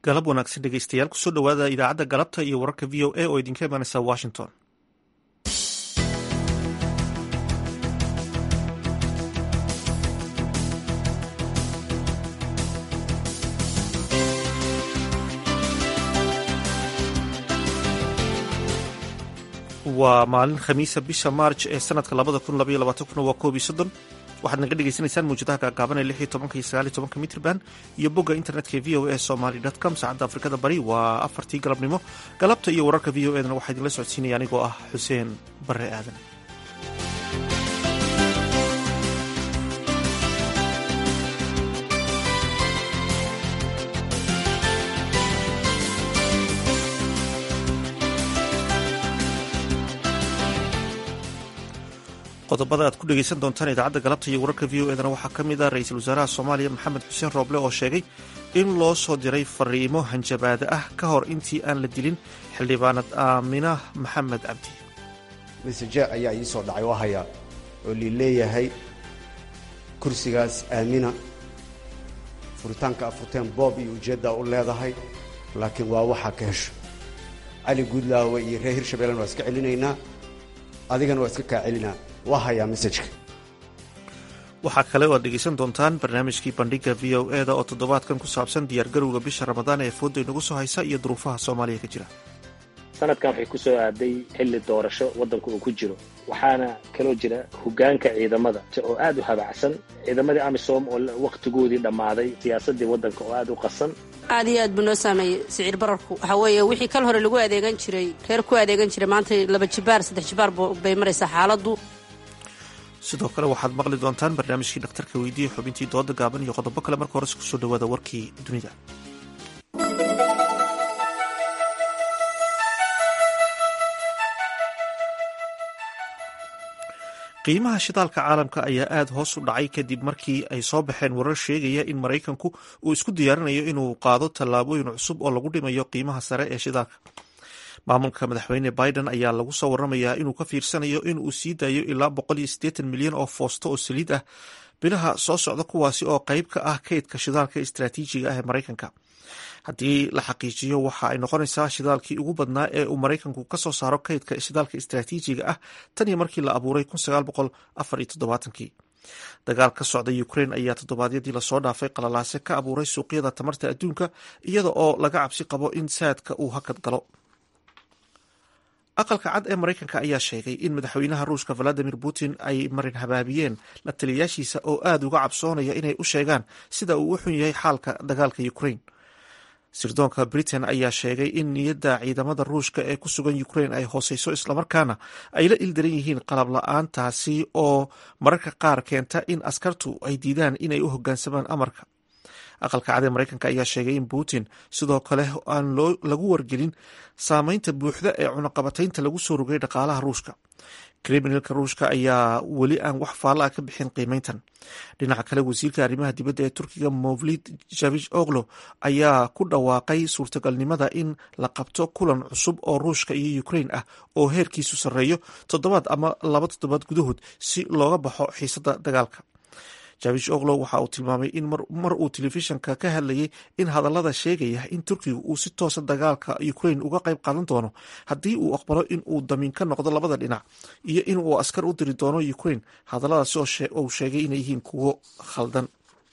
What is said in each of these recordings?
galab wanaagsan dhegeystayaal kusoo dhowaada idaacadda galabta iyo wararka v o a oo idinka imaaneysa washington waa maalin khamiisa bisha maarj ee sanadka labada kun labaiyo labaatan kuna waa koob iyo soddon waxaad naga dhegeysaneysaan mawjadaha gaagaaban ee lix iyo tobanka iyo sagaal iyo tobanka mitrban iyo bogga internetka ee v o a somaly dot com saacadda afrikada bari waa afartii galabnimo galabta iyo wararka v o edana waxaa idinla socodsiinaya anigoo ah xuseen bare aadan qodobada aad ku dhegeysan doontaan idaacadda galabta iyo wararka v o edana waxaa ka mid ah ra-iisul wasaaraha soomaaliya maxamed xuseen rooble oo sheegay in loo soo diray fariimo hanjabaada ah ka hor intii aan la dilin xildhibaanad aamina maxamed cabdi maseje ayaa ii soo dhacay oo hayaa oo lii leeyahay kursigaas aamina furitaanka afurteen boob iyo ujeeddaa u leedahay laakiin waa waxaa ka hesho cali guudlaawe iyo reer hirshabeellena waa iska celinaynaa adigana waa iska kaa celinaa waa hayaa mesajka waxaa kale oo aad dhegeysan doontaan barnaamijkii bandhiga v o e da oo toddobaadkan ku saabsan diyaargarowga bisha ramadaan ee fooda inagu soo haysa iyo duruufaha soomaaliya ka jira sanadkan waxay ku soo aaday xilli doorasho waddanka uu ku jiro waxaana kaloo jira hoggaanka ciidamada oo aad u habacsan ciidamadii amisom oo wakhtigoodii dhammaaday siyaasaddii waddanka oo aad u qasan aad iyo aad buu noo saameeyey siciir bararku waxaa weeye wixii kal hore lagu adeegan jiray reer ku adeegan jiray maanta laba jibaar saddex jibaar bay maraysaa xaaladdu sidoo kale waxaad maqli doontaan barnaamijkii dhakhtarka weydiiya xubintii dooda gaaban iyo qodobo kale marka hores kusoo dhawaada warkii dunida qiimaha shidaalka caalamka ayaa aada hoos u dhacay kadib markii ay soo baxeen warar sheegaya in maraykanku uu isku diyaarinayo inuu qaado tallaabooyin cusub oo lagu dhimayo qiimaha sare ee shidaalka maamulka madaxweyne biden ayaa lagu soo waramayaa inuu ka fiirsanayo in uu sii daayo ilaa boqol iyo siddeetan milyan oo foosto oo saliid ah bilaha soo socda kuwaasi oo qayb ka ah kaydka shidaalka istraatiijiga ah ee maraykanka haddii la xaqiijiyo waxa ay noqonaysaa shidaalkii ugu badnaa ee uu maraykanku ka soo saaro kaydka shidaalka istraatiijiga ah tan iyo markii la abuuray kii dagaal ka socda ukrain ayaa toddobaadyadii lasoo dhaafay qalalaase ka abuuray suuqyada tamarta adduunka iyada oo laga cabsi qabo in saadka uu hakad galo aqalka cad ee maraykanka ayaa sheegay in madaxweynaha ruushka valadimir putin ay marin habaabiyeen la taliyayaashiisa oo aada uga cabsoonaya inay u sheegaan sida uu u xun yahay xaalka dagaalka ukrain sirdoonka britain ayaa sheegay in niyadda ciidamada ruushka ee ku sugan ukrain ay hooseyso islamarkaana ay la ildaran yihiin qalab la-aantaasi oo mararka qaar keenta in askartu ay diidaan inay u hogaansamaan amarka aqalka cad ee maraykanka ayaa sheegay in putin sidoo kale aan lagu wargelin saameynta buuxda ee cunaqabataynta lagu soo rogay dhaqaalaha ruushka kriminalka ruushka ayaa weli aan wax faalla ah ka bixin qiimeyntan dhinaca kale wasiirka arrimaha dibadda ee turkiga movlid javish oglo ayaa ku dhawaaqay suurtagalnimada in la qabto kulan cusub oo ruushka iyo ukrain ah oo heerkiisu sarreeyo toddobaad ama laba toddobaad gudahood si looga baxo xiisadda dagaalka javish oglo waxa uu tilmaamay in mar uu telefishanka ka hadlayay in hadallada sheegaya in turkiga uu si toosa dagaalka ukrain uga qayb qaadan doono haddii uu aqbalo in uu damiin ka noqdo labada dhinac iyo in uu askar u diri doono ukrain hadalladaasi uu sheegay inay yihiin kuwo khaldan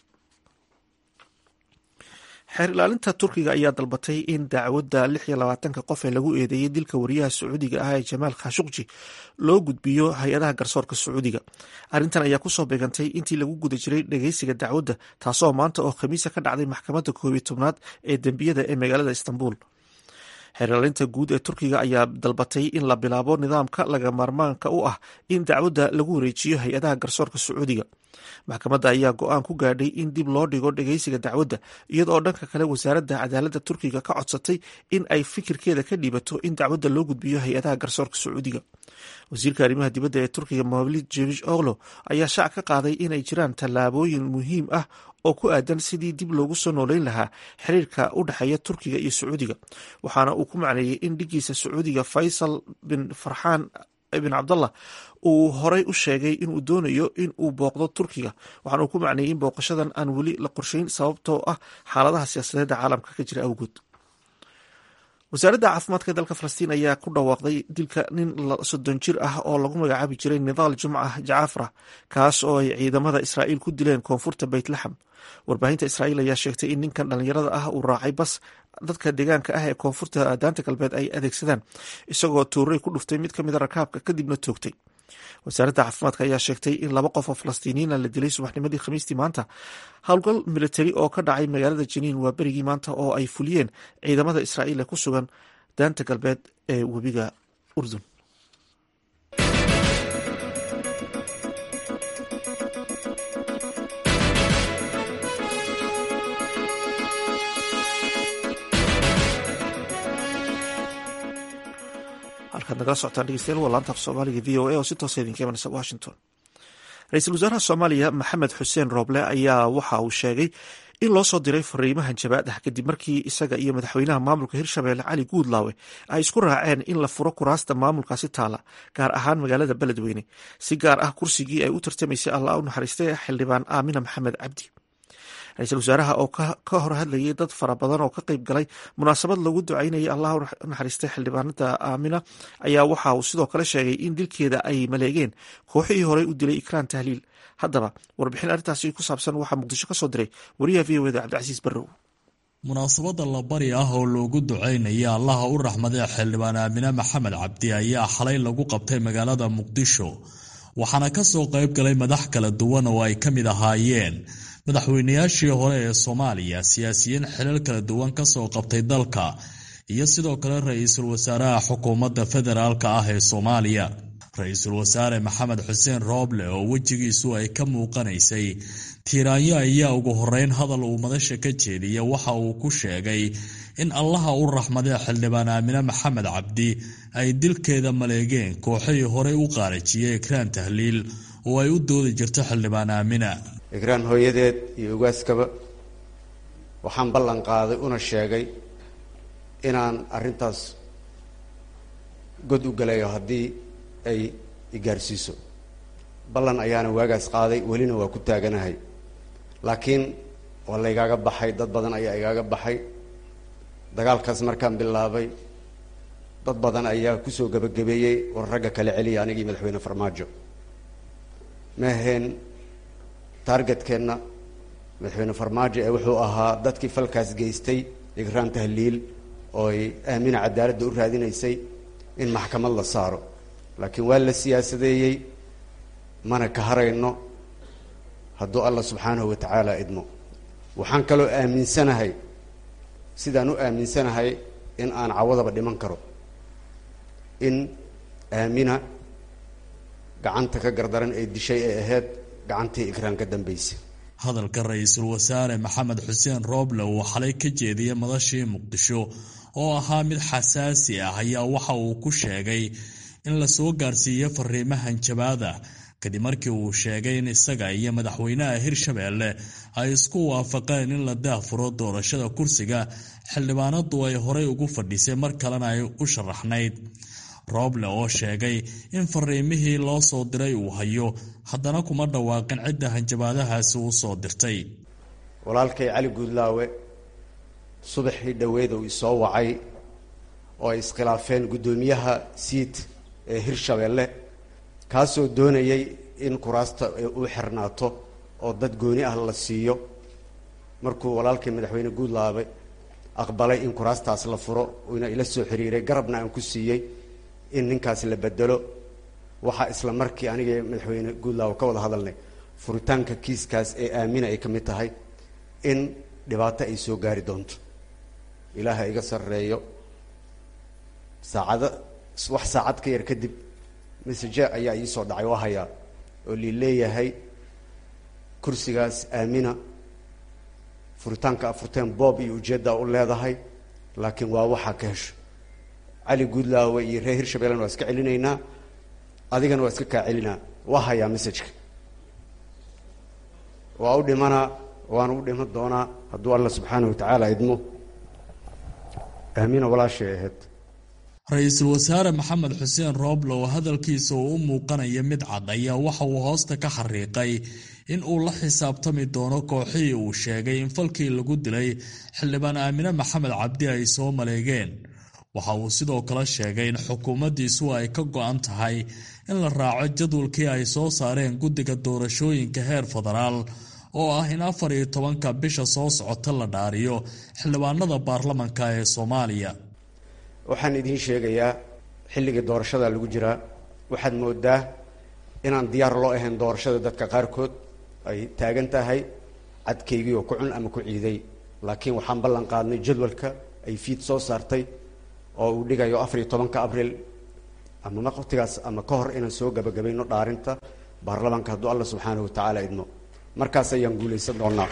xeer ilaalinta turkiga ayaa dalbatay in dacwadda lix iyo labaatanka qof ee lagu eedeeyey dilka wariyaha sacuudiga ah ee jamaal khashuqji loo gudbiyo hay-adaha garsoorka sacuudiga arrintan ayaa kusoo beegantay intii lagu guda jiray dhageysiga dacwadda taasoo maanta oo khamiisa ka dhacday maxkamadda koob iyo tobnaad ee dembiyada ee magaalada istanbul xeer ilaalinta guud ee turkiga ayaa dalbatay in la bilaabo nidaamka laga maarmaanka u ah in dacwadda lagu wareejiyo hay-adaha garsoorka sacuudiga maxkamadda ayaa go-aan ku gaadhay in dib loo dhigo dhageysiga dacwadda iyadoo dhanka kale wasaaradda cadaaladda turkiga ka codsatay in ay fikirkeeda ka dhiibato in dacwadda loo gudbiyo hay-adaha garsoorka sacuudiga wasiirka arrimaha dibadda ee turkiga mavlid jevish oglo ayaa shaac ka qaaday inay jiraan tallaabooyin muhiim ah oo ku aadan sidii dib loogu soo nooleyn lahaa xiriirka u dhexeeya turkiga iyo sacuudiga waxaana uu ku macneeyey in dhigiisa sacuudiga faysal bin farxaan ibn cabdallah uu horey u sheegay inuu doonayo in uu booqdo turkiga waxaana uu ku macneeyey in booqashadan aan weli la qorsheyn sababtoo ah xaaladaha siyaasadeedda caalamka ka jira awgood wasaaradda caafimaadka ee dalka falastiin ayaa ku dhawaaqday dilka nin soddon jir ah oo lagu magacaabi jiray nidaal jumca jacafra kaas oo ay ciidamada israa'iil ku dileen koonfurta beytlaxam warbaahinta israa'iil ayaa sheegtay in ninkan dhallinyarada ah uu raacay bas dadka deegaanka ah ee koonfurta daanta galbeed ay adeegsadaan isagoo tuuray ku dhuftay mid ka mida rakaabka kadibna toogtay wasaaradda caafimaadka ayaa sheegtay in laba qof oo falastiiniyiina la dilay subaxnimadii khamiistii maanta howlgal militari oo ka dhacay magaalada janiin waa berigii maanta oo ay fuliyeen ciidamada israa'iil ee ku sugan daanta galbeed ee webiga urdun halkaad nagala socotaan dhegeystayaal waa laanta af soomaaliga v o a oo si toosa idinka imanaysa washington ra-iisul wasaaraha soomaaliya maxamed xuseen rooble ayaa waxa uu sheegay in loo soo diray fariimahan jabaad ah kadib markii isaga iyo madaxweynaha maamulka hirshabelle cali guudlaawe ay isku raaceen in la furo kuraasta maamulkaasi taala gaar ahaan magaalada beledweyne si gaar ah kursigii ay u tartamaysay allah u naxariistay xildhibaan aamina maxamed cabdi ra-iisul wasaaraha oo ka hor hadlayay dad fara badan oo ka qeyb galay munaasabad lagu ducaynayay allah u naxariistay xildhibaanada aamina ayaa waxa uu sidoo kale sheegay in dilkeeda ay maleegeen kooxihii horey u dilay ikraan tahliil haddaba warbixin arrintaasi ku saabsan waxaa muqdisho ka soo diray wariyaha v o eda cabdicasiis barrow munaasabada labari ah oo loogu ducaynaya allaha u raxmadee xildhibaan aamine maxamed cabdi ayaa xalay lagu qabtay magaalada muqdisho waxaana kasoo qeyb galay madax kala duwan oo ay ka mid ahaayeen madaxweynayaashii hore ee soomaaliya siyaasiyiin xilal kala duwan kasoo qabtay dalka iyo sidoo kale ra-iisul wasaaraha xukuumadda federaalka ah ee soomaaliya ra-iisul wasaare maxamed xuseen rooble oo wejigiisu ay ka muuqanaysay tiiraanyo ayaa ugu horeyn hadal uu madasha ka jeediya waxa uu ku sheegay in allaha u raxmadee xildhibaan aamine maxamed cabdi ay dilkeeda maleegeen kooxihii horey u qaarajiyey ikraan tahliil oo ay u doodi jirto xildhibaan aamina ikraan hooyadeed iyo ugaaskaba waxaan ballan qaaday una sheegay inaan arrintaas god u galayo haddii ay igaarsiiso ballan ayaana waagaas qaaday welina waa ku taaganahay laakiin waa la igaaga baxay dad badan ayaa igaaga baxay dagaalkaas markaan bilaabay dad badan ayaa kusoo gebagabeeyey war ragga kala celiya anigii madaxweyne farmaajo ma aheen taargetkeenna madaxweyne farmaajo ee wuxuu ahaa dadkii falkaas geystay ikraan tahliil oo ay aamina cadaaladda u raadinaysay in maxkamad la saaro laakiin waa la siyaasadeeyey mana ka harayno hadduu allah subxaanahu wa tacaala idmo waxaan kaloo aaminsanahay sidaan u aaminsanahay in aan cawadaba dhiman karo in aamina gacanta ka gardaran ee dishay ee ahayd gacantii ikraan ka dambaysay hadalka ra-iisul wasaare maxamed xuseen rooble uu xalay ka jeediyey madashii muqdisho oo ahaa mid xasaasi ah ayaa waxa uu ku sheegay in lasoo gaarsiiyo fariimahan jabaada kadib markii uu sheegay in isaga iyo madaxweynaha hirshabeelle ay isku waafaqeen in la daafuro doorashada kursiga xildhibaanadu ay horey ugu fadhisay mar kalena ay u sharaxnayd rooble oo sheegay in fariimihii loo soo diray uu hayo haddana kuma dhawaaqin cidda hanjabaadahaasi uu soo dirtay walaalkay cali guudlaawe subaxii dhoweed uu isoo wacay oo ay iskhilaafeen guddoomiyaha siid ee hirshabeelle kaasoo doonayay in kuraasta uu xirnaato oo dad gooni ah la siiyo markuu walaalkay madaxweyne guudlaawe aqbalay in kuraastaas la furo uuna ila soo xiriiray garabna aan ku siiyey in ninkaas la bedelo waxaa isla markii aniga madaxweyne guudlaawe ka wada hadalnay furitaanka kiiskaas ee aamina ay ka mid tahay in dhibaato ay soo gaari doonto ilaaha iga sarreeyo saacado wax saacad ka yar kadib message ayaa ii soo dhacay waa hayaa oo lii leeyahay kursigaas aamina furitaanka afurteen boob iyo ujeedda u leedahay laakiin waa waxaa ka hesho cali guudlaawe iyo reer hirshabellena waa iska celinaynaa adigana waa iska kaa celinaa waa hayaa messajeka waa u dhimanaa waana u dhiman doonaa hadduu alla subxaanahu wa tacaala idmo aamina walaashay ahayd ra-iisul wasaare maxamed xuseen rooble oo hadalkiisa uu u muuqanaya mid cad ayaa waxa uu hoosta ka xariiqay in uu la xisaabtami doono kooxihii uu sheegay in falkii lagu dilay xildhibaan aamine maxamed cabdi ay soo maleegeen waxa uu sidoo kale sheegay in xukuumaddiisu ay ka go-an tahay in la raaco jadwalkii ay soo saareen guddiga doorashooyinka heer federaal oo ah in afar iyo tobanka bisha soo socota la dhaariyo xildhibaanada baarlamanka ee soomaaliya waxaan idiin sheegayaa xilligii doorashada lagu jiraa waxaad moodaa inaan diyaar loo ahayn doorashada dadka qaarkood ay taagan tahay cadkaygii oo ku cun ama ku ciiday laakiin waxaan ballan qaadnay jadwalka ay fiid soo saartay oo uu dhigayo afar iyo tobanka abriil ama waqtigaas ama ka hor inaan soo gabagabayno dhaarinta baarlamaanka hadduu alla subxaanahu watacaala idmo markaas ayaan guulaysan doonaa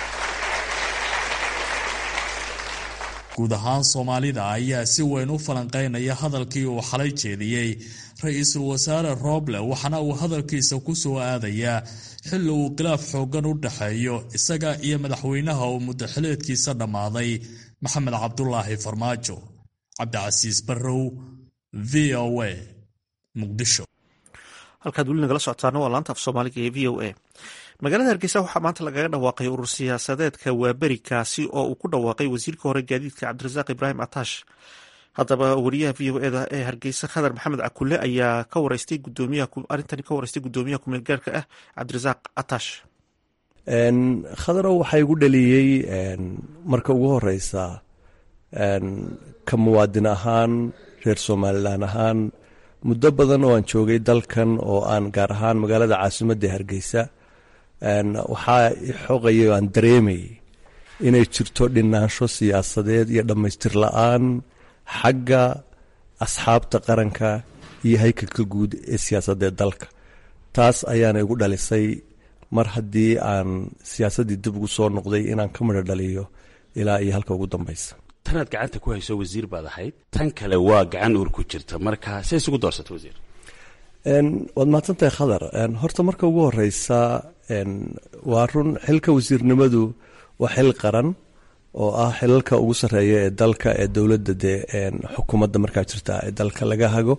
guud ahaan soomaalida ayaa si weyn u falanqeynaya hadalkii uu xalay jeediyey ra-iisul wasaare rooble waxaana uu hadalkiisa ku soo aadayaa xilli uu khilaaf xooggan u dhexeeyo isaga iyo madaxweynaha uu muddaxileedkiisa dhammaaday maxamed cabdulaahi farmaajo cabdicasiis barrow v o a muqdisho halkaad weli nagala socotaana waa laanta af soomaaliga ee v o a magaalada hargeysa waxaa maanta lagaga dhawaaqay urur siyaasadeedka waaberi kaasi oo uu ku dhawaaqay wasiirka hore gaadiidka cabdirasaaq ibraahim atash haddaba wariyaha v o eda ee hargeysa khadar maxamed cakule ayaa ka wareystay arintani ka wareystay gudoomiyaha kumeel gaarka ah cabdirasaaq atash khadarow waxaa igu dhaliyey marka ugu horeysa ka muwaadin ahaan reer somalilan ahaan muddo badan oo aan joogay dalkan oo aan gaar ahaan magaalada caasimadda hargeysa waxaa xoqaya oo aan dareemayay inay jirto dhinaansho siyaasadeed iyo dhammaystir la-aan xagga asxaabta qaranka iyo haykalka guud ee siyaasadee dalka taas ayaana igu dhalisay mar haddii aan siyaasaddii dib ugu soo noqday inaan ka midho dhaliyo ilaa iyo halka ugu dambeysa tanaad gacanta ku hayso wasiir baad ahayd tan kale waa gacan uur ku jirta marka say isugu doorsata wasiir waad mahadsantahay khadar horta marka ugu horeysa waa run xilka wasiirnimadu waa xil qaran oo ah xilalka ugu sarreeya ee dalka ee dowladda dee xukuumadda markaa jirta ee dalka laga hago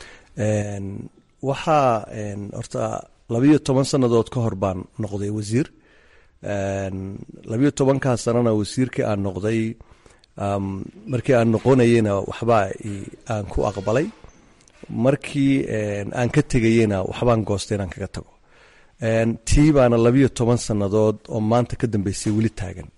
waxaa horta labiyo toban sannadood ka hor baan noqday wasiir labiyo tobankaa sanana wasiirkii aan noqday markii aan noqonayeyna waxbaa aan ku aqbalay markii aan ka tegayeyna waxbaan goostay inaan kaga tago tii baana labiyo toban sannadood oo maanta ka dambeysay weli taagan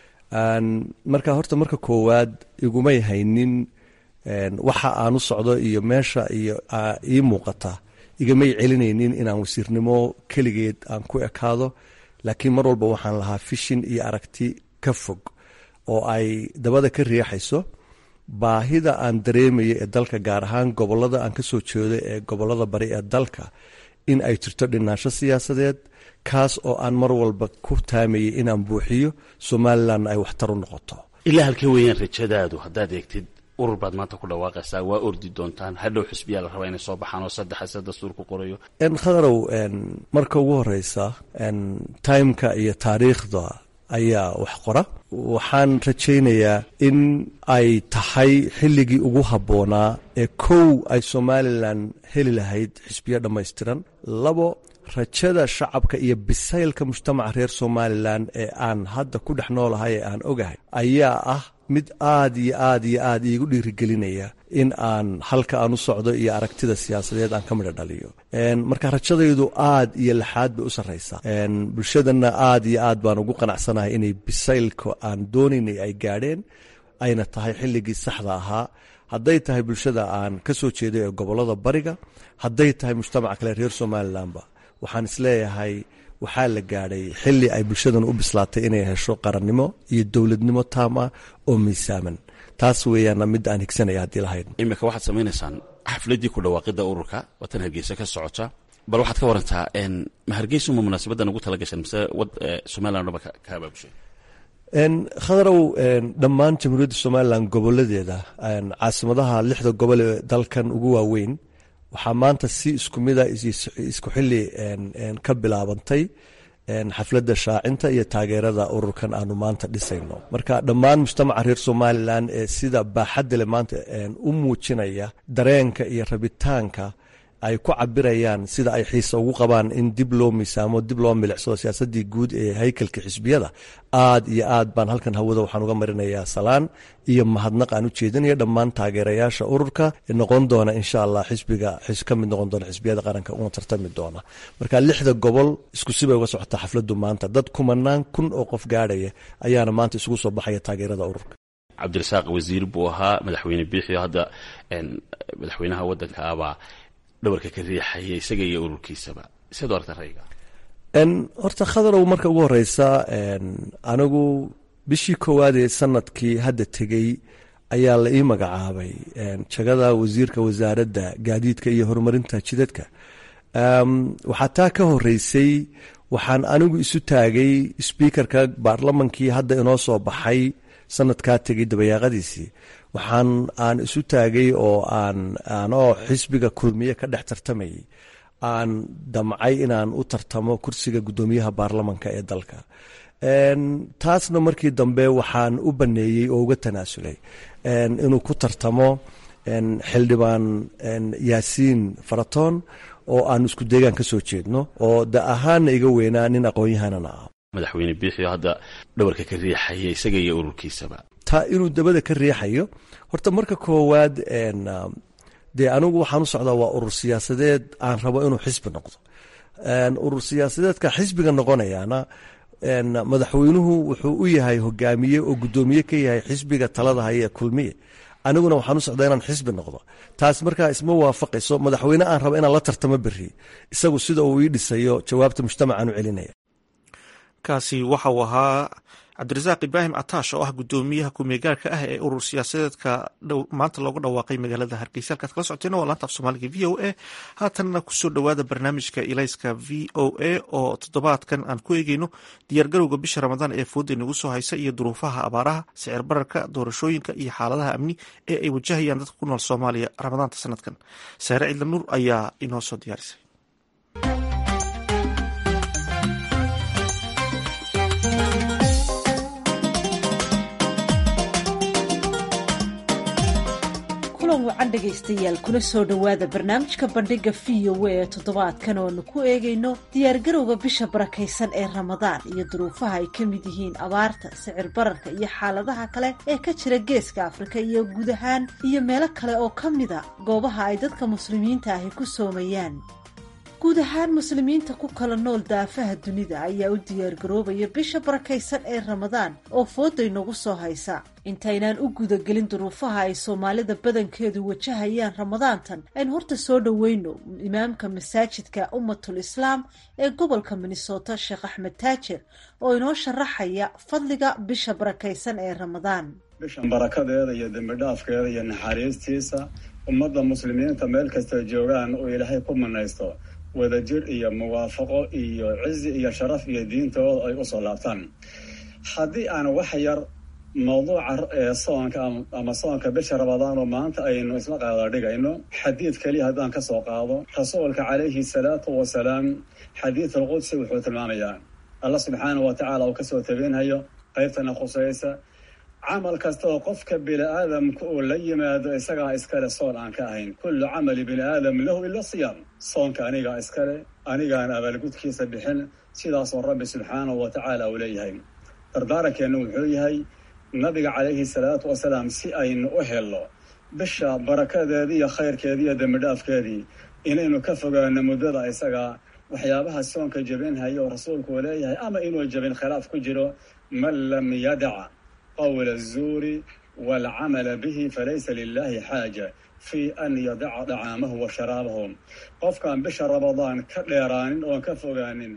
marka horta marka koowaad igumay haynin waxa aan u socdo iyo meesha iyo ii muuqata igamay celinaynin inaan wasiirnimo keligeed aan ku ekaado laakiin mar walba waxaan lahaa fishin iyo aragti ka fog oo ay dabada ka riixayso baahida aan dareemaya ee dalka gaar ahaan gobolada aan kasoo jeedo ee gobolada bari ee dalka in ay jirto dhinaansho siyaasadeed kaas oo aan mar walba ku taamayay inaan buuxiyo somalilanna ay waxtar u noqoto ilaa halkee weeyaan rajadaadu haddaad eegtid urur baad maanta ku dhawaaqaysaa waa ordi doontaan hadhow xusbiyaa la rabaa inay soo baxaan oo saddexa se dastuur ku qorayo khadarow marka ugu horeysa timeka iyo taariikhda ayaa wax qora waxaan rajaynayaa in ay tahay xilligii ugu habboonaa ee kow ay somalilan heli lahayd xisbiyo dhammaystiran labo rajada shacabka iyo bisaylka mujtamaca reer somalilan ee aan hadda ku dhex noolahay ee aan ogahay ayaa ah mid aad iyo aad iyo aad iigu dhiirigelinaya in aan halka aan u socdo iyo aragtida siyaasadeed aan ka midho dhaliyo marka rajadaydu aad iyo laxaad bay u sarraysaa bulshadana aad iyo aad baan ugu qanacsanahay inay bisaylka aan doonaynay ay gaadheen ayna tahay xilligii saxda ahaa hadday tahay bulshada aan ka soo jeeday ee gobolada bariga hadday tahay mujtamaca kale reer somalilanba waxaan isleeyahay waxaa la gaadhay xili ay bulshadan u bislaatay inay hesho qarannimo iyo dowladnimo taam ah oo miisaaman taas weeyaana midda aan higsanaya haddii lahayd iminka waxaad samaynaysaan xafladdii ku dhawaaqidda ururka watan hargeysa ka socota bal waxaad ka warantaa ma hargeysa uma munaasabaddan ugu tala gashan mise somalilan dhaba ka abaabushay khadarow dhammaan jamhuuriyadda somalilan goboladeeda caasimadaha lixda gobol ee dalkan ugu waaweyn waxaa maanta si isku mida isku xili ka bilaabantay xafladda shaacinta iyo taageerada ururkan aanu maanta dhisayno marka dhammaan mujtamaca reer somalilan ee sida baaxadda le maanta u muujinaya dareenka iyo rabitaanka ay ku cabirayaan sida ay xiisa ugu qabaan in dib loo miisaamo dib loo milicsado siyaasadii guud ee haykalka xisbiyada aad iyo aad baan halkan hawada waxaan uga marinayaa salaan iyo mahadnaq aan u jeedinaya dhammaan taageerayaasha ururka noqon doona insha allah xisbiga ka mid noqon doona xisbiyada qaranka una tartami doona marka lixda gobol isku sibay uga socotaa xafladu maanta dad kumanaan kun oo qof gaadhaya ayaana maanta isugu soo baxaya taageerada ururka cabdirasaaq wasiir buu ahaa madaxweyne biixio hadda madaxweynaha wadanka abaa dhabarka ka riixaya isaga iyo ururkiisaba siad u aragta rayga horta khadarow marka ugu horeysa anigu bishii koowaad ee sanadkii hadda tegey ayaa la ii magacaabay jagada wasiirka wasaaradda gaadiidka iyo horumarinta jidadka waxaa taa ka horeysay waxaan anigu isu taagay sbiikarka baarlamankii hadda inoo soo baxay sanadkaa tegay dabayaaqadiisii waxaan aan isu taagay oo aan anoo xisbiga kulmiye ka dhex tartamayay aan damcay inaan u tartamo kursiga guddoomiyaha baarlamanka ee dalka taasna markii dambe waxaan u baneeyey oo uga tanaasulay inuu ku tartamo xildhibaan yaasiin faratoon oo aan isku deegaan ka soo jeedno oo da ahaanna iga weynaa nin aqoon-yahanana ah madaxweyne biixio hadda dhabarka ka riixaya isaga iyo ururkiisaba taa inuu dabada ka riixayo horta marka koowaad dee anigu waxaan u socdaa waa urur siyaasadeed aan rabo inuu xisbi noqdo urur siyaasadeedka xisbiga noqonayaana madaxweynuhu wuxuu u yahay hogaamiye oo guddoomiye ka yahay xisbiga talada haya ee kulmiye aniguna waxaan u socdaa inaan xisbi noqdo taas markaa isma waafaqayso madaxweyne aan rabo inaan la tartamo beri isagu sida uu ii dhisayo jawaabta mujtamacaan u celinaya kaasi waxa uu ahaa cabdirasaaq ibraahim ataash oo ah guddoomiyaha kumeegaarka ah ee urur siyaasadeedka maanta loogu dhawaaqay magaalada hargeysa halkaad kala socoteen waa laanta af soomaaliga v o a haatanna kusoo dhowaada barnaamijka ilayska v o a oo toddobaadkan aan ku eegeyno diyaargarowga bisha ramadaan ee fooda inagu soo haysa iyo duruufaha abaaraha sicir bararka doorashooyinka iyo xaaladaha amni ee ay wajahayaan dadka ku nool soomaaliya ramadaanta sanadkan saare cidla nuur ayaa inoo soo diyaarisay wacan dhegaystayaal kuna soo dhowaada barnaamijka bandhiga v o a ee toddobaadkan ooanu ku eegayno diyaargarowga bisha barakaysan ee ramadaan iyo duruufaha ay ka mid yihiin abaarta sicir bararka iyo xaaladaha kale ee ka jira geeska afrika iyo guud ahaan iyo meelo kale oo ka mida goobaha ay dadka muslimiinta ahi ku soomayaan guud ahaan muslimiinta ku kala nool daafaha dunida ayaa u diyaargaroobaya bisha barakaysan ee ramadaan oo fooday nagu soo haysa intaynaan u gudagelin duruufaha ay soomaalida badankeedu wajahayaan ramadaantan aynu horta soo dhoweyno imaamka masaajidka ummatul islaam ee gobolka minnesota sheekh axmed taajir oo inoo sharaxaya fadliga bisha barakaysan ee ramadaan bishan barakadeeda iyo dembidhaafkeeda iyo naxariistiisa ummadda muslimiinta meel kasta joogaan oo ilaahay ku manaysto wadajir iyo muwaafaqo iyo cizi iyo sharaf iyo diintooda ay usoo laabtaan haddii aan wax yar mawduuca ee soonka ama soonka bisha ramadaan oo maanta aynu isla qaada dhigayno xadiid keliya haddaan ka soo qaado rasuulka calayhi salaatu wasalaam xadiid alqudsi wuxuu tilmaamayaa allah subxaana wa tacaala uu kasoo tabinhayo qaybtana khusaysa camal kasta oo qofka bini aadamka uu la yimaado isagaa iskale soon aan ka ahayn kullu camali bini aadam lahu ila siyaam soonka anigaa iskale anigaan abaalgudkiisa bixin sidaasoo rabbi subxaanahu wa tacaala uu leeyahay dardaarankeenu wuxuu yahay nabiga calayhi salaatu wasalaam si aynu u helno bisha barakadeedii iyo khayrkeedii iyo dembidhaafkeedii inaynu ka fogaano muddada isagaa waxyaabaha soonka jebinhayo oo rasuulku uu leeyahay ama inuu jebin khilaaf ku jiro man lam yadac qawla azuuri waalcamala bihi falaysa lilahi xaaja fii an yadaca dacaamahu wa sharaabahu qofkaan bisha ramadaan ka dheeraanin oon ka fogaanin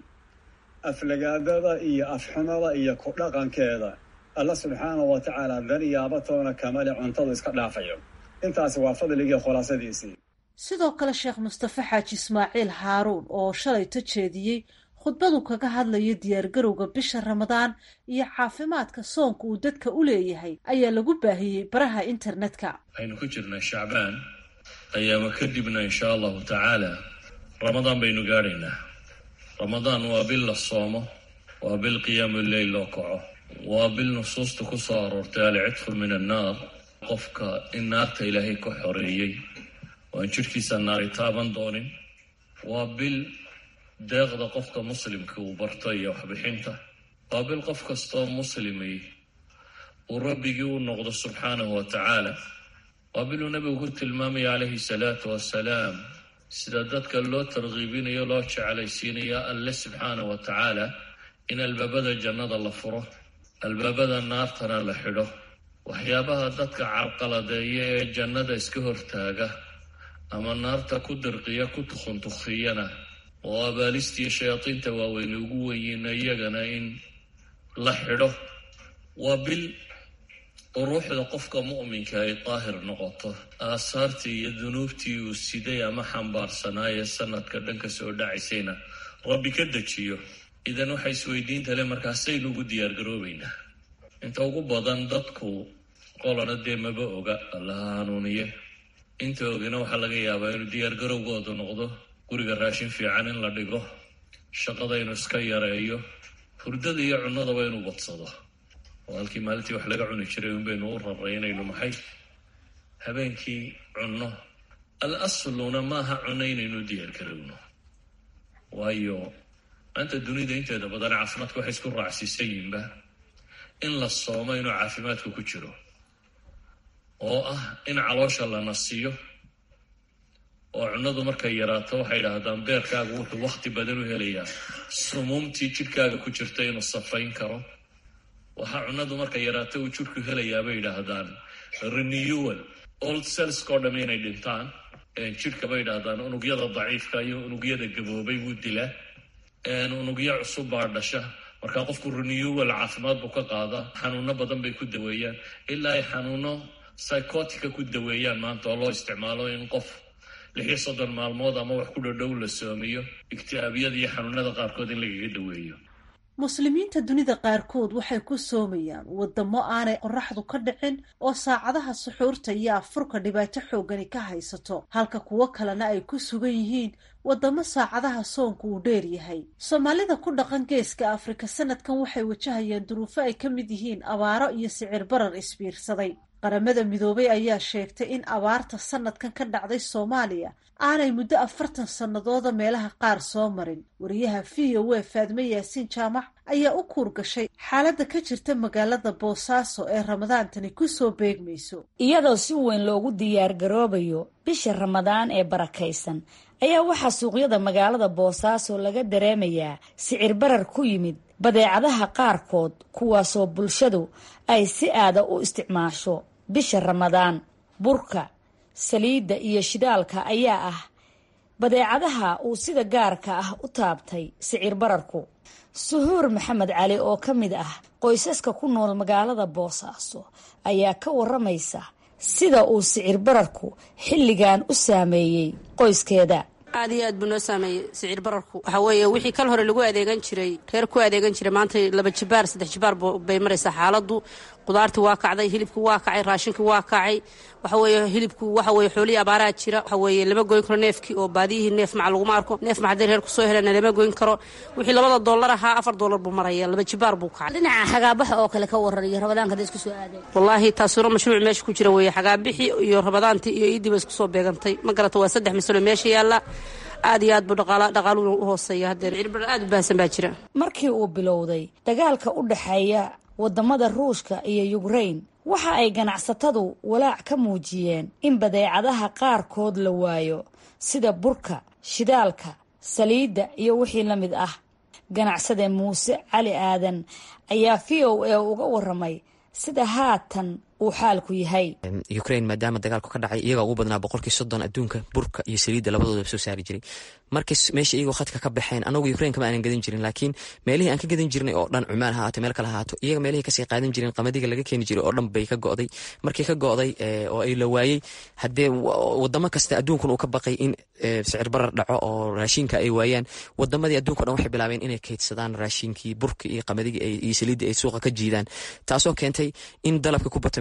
aflagaadada iyo afxumada iyo ku dhaqankeeda alla subxaanahu wa tacaala danyaabatoona kamale cuntadu iska dhaafayo intaasi waa fadligii khulaasadiisii sidoo kale sheekh mustafe xaaji ismaaciil haaruun oo shalayto jeediyey khudbadu kaga hadlayo diyaargarowga bisha ramadaan iyo caafimaadka soonka uu dadka u leeyahay ayaa lagu baahiyey baraha internetka waxaynu ku jirnaa shacbaan ayaama kadibna inshaa allahu tacaala ramadaan baynu gaadhaynaa ramadaan waa bil la soomo waa bil qiyaamu leyl loo kaco waa bil nusuusta ku soo aroortay alcidfu min annaar qofka in naarta ilaahay ka xoreeyey waan jidhkiisa naari taaban doonin waa bil deeqda qofka muslimka uu barto iyo waxbixinta waa bil qof kastoo muslimay uu rabbigii u noqdo subxaanahu wa tacaala waa biluu nabigu ku tilmaamaya calayhi salaatu wasalaam sida dadka loo tarkiibinayo loo jeclaysiinayo alle subxaanahu wa tacaala in albaabada jannada la furo albaabada naartana la xidho waxyaabaha dadka carqaladeeya ee jannada iska hortaaga ama naarta ku dirqiya ku tukhuntukhiyana oo abaalistiiyo shayaadiinta waaweyne ugu wenyiina iyagana in la xidho waa bil ruuxda qofka mu'minka ay daahir noqoto aasaartii iyo dunuubtii uu siday ama xambaarsanaaye sanadka dhanka soo dhacaysayna rabbi ka dejiyo idan waxay isweydiinta le markaasaynu ugu diyaargaroobaynaa inta ugu badan dadku qolana dee maba oga allaha hanuuniye inta ogina waxaa laga yaabaa inuu diyaargarowgoodu noqdo guriga raashin fiican in la dhigo shaqada inuu iska yareeyo hurdada iyo cunnadaba inuu badsado oo halkii maalintii wax laga cuni jiray unbaynu u raraynayno maxay habeenkii cunno al asluna maaha cunno inaynu diyaargarowno waayo maanta dunida inteeda badan caafimaadka waxay isku raacsiisan yihinba in la soomo inuu caafimaadku ku jiro oo ah in caloosha la nasiyo oo cunnadu markay yaraato waxay idhaahdaan beerkaagu wuxuu wakhti badan u helayaa sumuumtii jidhkaaga ku jirta inuu safayn karo waxaa cunnadu markay yaraato uu jidhku helayaa bay yidhaahdaan renewal old cellskao dham inay dhintaan jidhka bay yidhaahdaan unugyada daciifka iyo unugyada gaboobay wuu dilaa unugyo cusub baa dhasha markaa qofku renewal caafimaad buu ka qaada xanuuno badan bay ku daweeyaan ilaa ay xanuuno psychotica ku daweeyaan maanta oo loo isticmaalo in qof lixiyo soddon maalmood ama wax ku dhodhow la soomiyo igti'aabiyada iyo xanuunada qaarkood in lagaga daweeyo muslimiinta dunida qaarkood waxay ku soomayaan wadamo aanay qoraxdu ka dhicin oo saacadaha suxuurta iyo afurka dhibaato xoogani ka haysato halka kuwo kalena ay ku sugan yihiin wadamo saacadaha soonku uu dheer yahay soomaalida ku dhaqan geeska afrika sanadkan waxay wajahayaan duruufo ay ka mid yihiin abaaro iyo sicir barar isbiirsaday qaramada midoobay ayaa sheegtay in abaarta sanadkan ka dhacday soomaaliya aanay muddo afartan sannadooda meelaha qaar soo marin wariyaha v o a faadme yaasiin jaamac ayaa u kuur gashay xaaladda ka jirta magaalada boosaaso ee ramadaantani ku soo beegmayso iyadoo si weyn loogu diyaargaroobayo bisha ramadaan ee barakaysan ayaa waxaa suuqyada magaalada boosaaso laga dareemayaa sicir barar ku yimid badeecadaha qaarkood kuwaasoo bulshadu ay si aada u isticmaasho bisha ramadaan burka saliidda iyo shidaalka ayaa ah badeecadaha uu sida gaarka ah u taabtay sicir bararku suhuur maxamed cali oo ka mid ah qoysaska ku nool magaalada boosaaso ayaa ka waramaysa sida uu sicir bararku xilligan u saameeyey qoyskeeda aad iyo aad buu noo saameeyey sicir bararku waxaa weeye wixii kal hore lagu adeegan jiray reer ku adeegan jiray maanta laba jibaar saddex jibaar bay maraysaa xaaladdu qudaartii waa kacday hilibkii waa kacay raashinkii waa kacay waxa weeye hilibku waxa weeye xoolihii abaaraa jira waxa weeye lama goyn karo neefkii oo baadiyihii neef maca laguma arko neef maca hadday reer kusoo helana lama goyn karo wixii labada dollar ahaa afar dollar buu maraya laba jibaar buu kacay dhinaca xagaabaxa oo kale ka waran iyo rabadaanka hadda isku soo aadeen wallaahi taasuna mashruuc meesha ku jira weeye xagaabixii iyo rabadaantii iyo iidiiba isku soo beegantay ma garata waa saddex masalo meesha yaalla aad iyo aad buu dhaqaaluhu u hooseeya haddee cirbar aad u baahsan baa jira markii uu bilowday dagaalka u dhexeeya wadamada ruushka iyo yukrain waxa ay ganacsatadu walaac ka muujiyeen in badeecadaha qaarkood la waayo sida burka shidaalka saliidda iyo wixii la mid ah ganacsade muuse cali aadan ayaa v o a uga waramay sida haatan uu xaalku yahay ukrain maadaama dagaalku ka dhacay iyagaa ugu badnaa boqolkii soddon adduunka burka iyo saliidda labadoodaba soo saari jiray markii meesha iyagoo khadka ka baxeen anagu ukrain kama aanan gadan jirin laakiin meelihii aan ka gadan jirnay oo dhan cumaan ha haato meel kale ha haato iyaga meelihii kasii qaadan jireen qamadiga laga keeni jiray oo dhan bay ka go'day markii ka go'day oo ay la waayey haddee wadamo kasta adduunkun uu ka baqay in sicir barar dhaco oo raashinka ay waayaan wadamadii adduunka o dhan waxay bilaabeen inay kaydsadaan raashinkii burka iyo qamadigi iyo saliidda ay suuqa ka jiidaan taasoo keentay in dalabka ku bato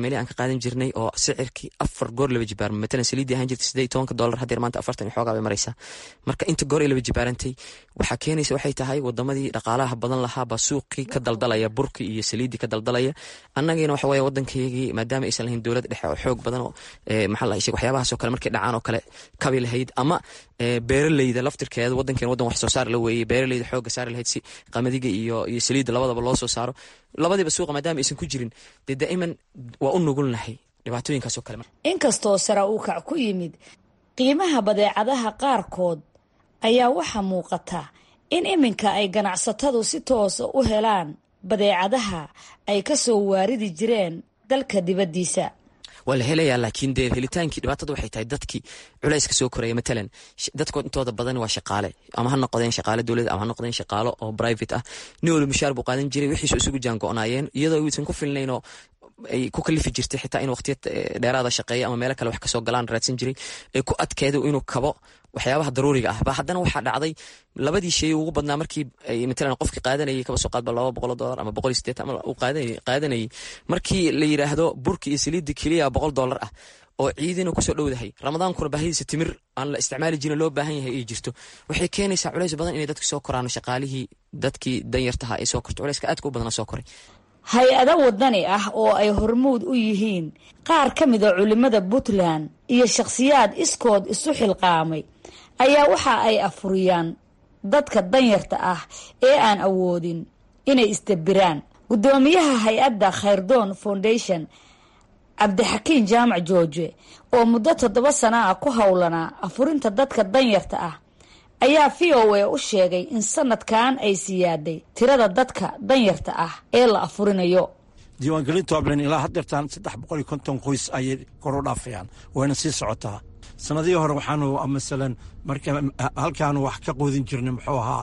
meelihii aan ka qaadan jirnay oo sicirkii afar goor laba jibaar matalan saliidii ahaan jirtay siddeed tobanka dollar haddeer maanta afartan iyo xoogaa bay maraysaa marka inta goor ay laba jibaarantay waxaa keenaysa waxay tahay wadamadii dhaqaalaha badan lahaa baa suuqii ka daldalaya burkii iyo saliiddii ka daldalaya annagiina waxa weeye waddankaygii maadaama aysan lahayn dowlad dhexe oo xoog badan oo maxaa la sheeg waxyaabahaas oo kale markay dhacaan oo kale kabi lahayd ama beeraleyda laftirkeeda waddankeena waddan wax soo saar la weeyey beeraleyda xoogga saari lahayd si qamadiga iyo iyo saliidda labadaba loo soo saaro labadiiba suuqa maadaama aysan ku jirin dee daa'iman waa u nugulnahay dhibaatooyinkaas oo kale inkastoo sare uu kac ku yimid qiimaha badeecadaha qaarkood ayaa waxaa muuqata in iminka ay ganacsatadu si toosa u helaan badeecadaha ay ka soo waaridi jireen dalka dibaddiisa waa la helayaa laakiin dee helitaankii dhibaatada waxay tahay dadkii culayska soo koraya matalan dadkood intooda badan waa shaqaale ama ha noqdeen shaqaale dowlad ama ha noqdeen shaqaalo oo private ah nin waliba mushaar buu qaadan jiray wixiisu isugu jaango-naayeen iyadoo aysan ku filnaynoo ay ku kalifi jirtay xitaa in waqtiya dheeraada shaqeeya ama meelo kale wax kasoo galaan raadsan jiray ee ku adkeedo inuu kabo waxyaabaha daruuriga ah ba haddana waxaa dhacday labadii shay ugu badnaa markii matalan qofkii qaadanayay kaba soo qaadba laba boqol dollar ama boqol iyo sideetan ama uu qaadanayay markii la yidhaahdo burki iyo saliidda keliya boqol dollar ah oo ciidina kusoo dhowdahay ramadaankuna baahidiisa timir aan la isticmaali jirin loo baahan yahay ay jirto waxay keenaysaa culays badan inay dadka soo koraan shaqaalihii dadkii danyartaha ay soo korto culayska aadka u badana soo koray hay-ado wadani ah oo ay hormuud u yihiin qaar ka mida culimada puntland iyo shakhsiyaad iskood isu xilqaamay ayaa waxa ay afuriyaan dadka danyarta ah ee aan awoodin inay isdabiraan guddoomiyaha hay-adda khayrdoon foundation cabdixakiin jaamac jooje oo muddo toddoba sana ah ku howlanaa afurinta dadka danyarta ah ayaa v o a u sheegay in sanadkan ay siyaaday tirada dadka danyarta ah ee la afurinayo diiwaangelinta wablen ilaa haddeertaan saddex boqol iyo konton qoys ayay kor u dhaafayaan wayna sii socotaa sanadihii hore waxaanu masalan marka halkaanu wax ka qoodin jirnay muxuu ahaa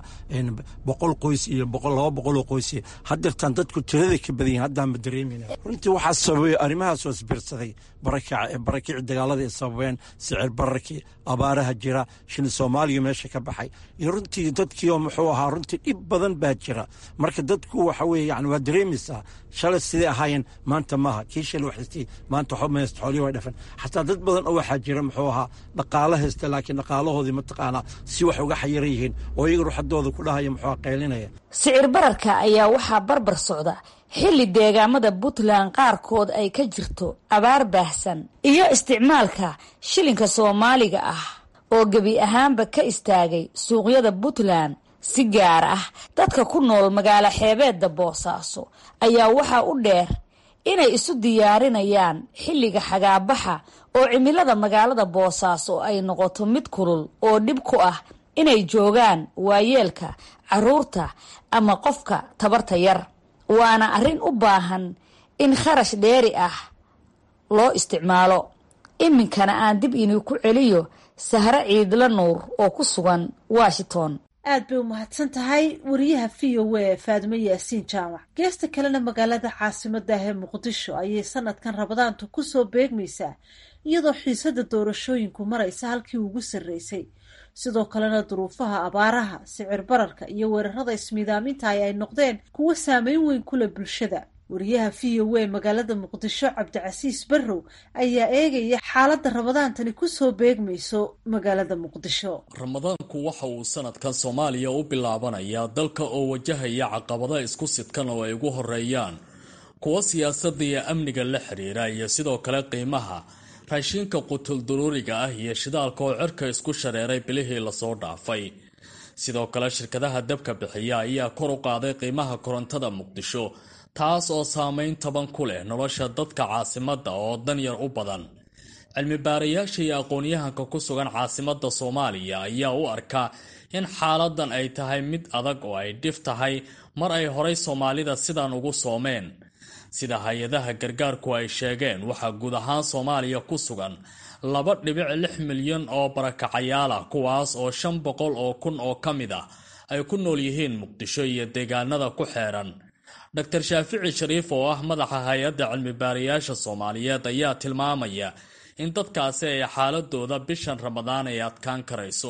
boqol qoys iyo laba boqoloo qoys haddeertaan dadku tiraday ka badan yihin haddaanba dareemayna runtii waxaa sababay arrimahaasoo isbiirsaday barakici dagaalada ay sababeen sicir bararkii abaaraha jira shil soomaaliya meesha ka baxay iyo runtii dadkiioo muxuu ahaa runtii dhib badan baa jira marka dadku waxa weye yani waa dareemaysaa shalay siday ahaayeen maanta maaha kii shalay waxaystay maanta waxba maysta xoolihi way dhafan xataa dad badan oo waxaa jira muxuu ahaa dhaqaalo haysta laakiin dhaqaalahoodii mataqaanaa si wax uga xayiran yihiin oo iyaga ruuxadooda ku dhahaya muxuu qaylinaya sicir bararka ayaa waxaa barbar socda xilli deegaamada puntland qaarkood ay ka jirto abaar baahsan iyo isticmaalka shilinka soomaaliga ah oo gebi ahaanba ka istaagay suuqyada puntland si gaar ah dadka ku nool magaalo xeebeedda boosaaso ayaa waxaa u dheer inay isu diyaarinayaan xilliga xagaabaxa oo cimilada magaalada boosaaso ay noqoto mid kulul oo dhib ku ah inay joogaan waayeelka caruurta ama qofka tabarta yar waana arrin u baahan in kharash dheeri ah loo isticmaalo iminkana aan dib inii ku celiyo sahre ciidla nuur oo ku sugan washington aad bay u mahadsan tahay wariyaha v o a faadimo yaasiin jaamac geesta kalena magaalada caasimadda ah ee muqdisho ayay sanadkan rabadaantu kusoo beegmaysaa iyadoo xiisada doorashooyinku maraysa halkii ugu sarreysay sidoo kalena duruufaha abaaraha sicir bararka iyo weerarada ismiidaaminta ay ay noqdeen kuwo saameyn weyn kule bulshada wariyaha v o a magaalada muqdisho cabdicasiis barrow ayaa eegaya xaaladda ramadaantani kusoo beegmayso magaalada muqdisho ramadaanku waxa uu sanadkan soomaaliya u bilaabanayaa dalka oo wajahaya caqabada isku sidkan oo ay ugu horeeyaan kuwo siyaasadda iyo amniga la xiriira iyo sidoo kale qiimaha raashiinka qutulduruuriga ah iyo shidaalka oo cirka isku shareeray bilihii lasoo dhaafay sidoo kale shirkadaha dabka bixiya ayaa kor u qaaday qiimaha korontada muqdisho taas oo saameyn taban ku leh nolosha dadka caasimadda oo danyar u badan cilmi baarayaasha iyo aqoon-yahanka ku sugan caasimadda soomaaliya ayaa u arkaa in xaaladan ay tahay mid adag oo ay dhif tahay mar ay horay soomaalida sidan ugu soomeen sida hay-adaha gargaarku ay sheegeen waxaa guud ahaan soomaaliya ku sugan laba dhibic lix milyan oo barakacayaal ah kuwaas oo shan boqol oo kun oo ka mid ah ay ku nool yihiin muqdisho iyo deegaanada ku xeeran dor shaafici shariif oo ah madaxa hay-adda cilmi baarayaasha soomaaliyeed ayaa tilmaamaya in dadkaasi ay xaaladooda bishan ramadaan ay adkaan karayso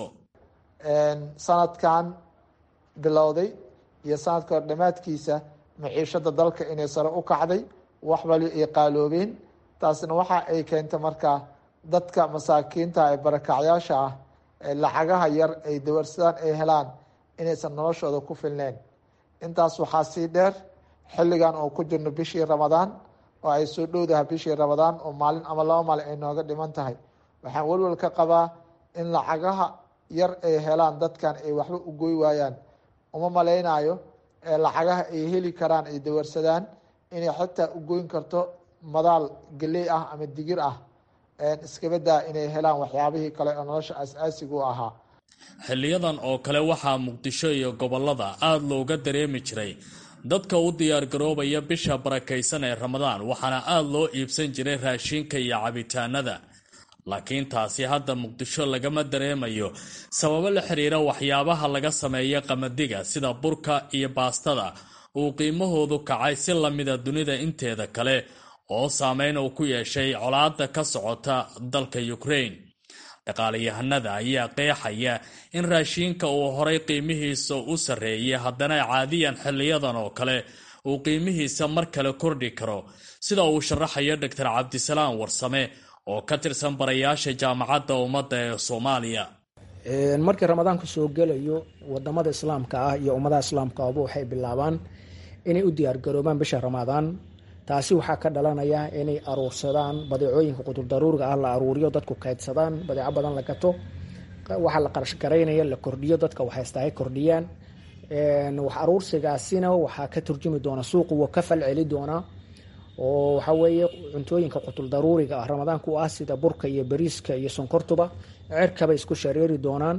sanadkan bilowday iyo sanadka hor dhammaadkiisa maciishada dalka inay sare u kacday wax wali ay qaaloobeen taasna waxa ay keentay marka dadka masaakiinta ee barakacyaasha ah ee lacagaha yar ay dawarsadaan ay helaan inaysan noloshooda ku filneyn intaas waxaa sii dheer xilligan oo ku jirno bishii ramadaan oo ay soo dhowdahay bishii ramadaan oo maalin ama laba maalin ay nooga dhiman tahay waxaan welwel ka qabaa in lacagaha yar ay helaan dadkan ay waxba u goy waayaan uma malaynayo lacagaha ay heli karaan ay dawarsadaan inay xitaa u goyn karto madaal geley ah ama digir ah iskabadaa inay helaan waxyaabihii kale oo nolosha aas-aasiga u ahaa xiliyadan oo kale waxaa muqdisho iyo gobolada aada looga dareemi jiray dadka u diyaargaroobaya bisha barakaysan ee ramadaan waxaana aada loo iibsan jiray raashinka iyo cabitaanada laakiin taasi hadda muqdisho lagama dareemayo sababo la xiriira waxyaabaha laga sameeya qamadiga sida burka iyo baastada uu qiimahoodu kacay si lamida dunida inteeda kale oo saameyn uu ku yeeshay colaada ka socota dalka ukraine dhaqaalayahanada ayaa qeexaya in raashiinka uu horay qiimihiisa u sarreeyay haddana caadiyan xiliyadan oo kale uu qiimihiisa mar kale kordhi karo sida uu sharaxayo doctor cabdisalaam warsame oo ka tirsan barayaasha jaamacadda ummadda ee soomaaliya markii ramadaanku soo gelayo wadamada islaamka ah iyo ummadaha islaamka aba waxay bilaabaan inay u diyaargaroobaan bisha ramadaan taasi waxaa ka dhalanaya inay aruursadaan badeecooyinka qudurdaruuriga ah la aruuriyo dadku kaydsadaan badeeco badan la gato waxaa la qarashgaraynaya la kordhiyo dadka waxaysta ay kordhiyaan wax aruursigaasina waxaa ka turjumi doona suuqu wuu ka falceli doonaa oo waxaa weeye cuntooyinka qutuldaruuriga ah ramadaanka u ah sida burka iyo bariiska iyo sonkortuba cerkabay isku shareeri doonaan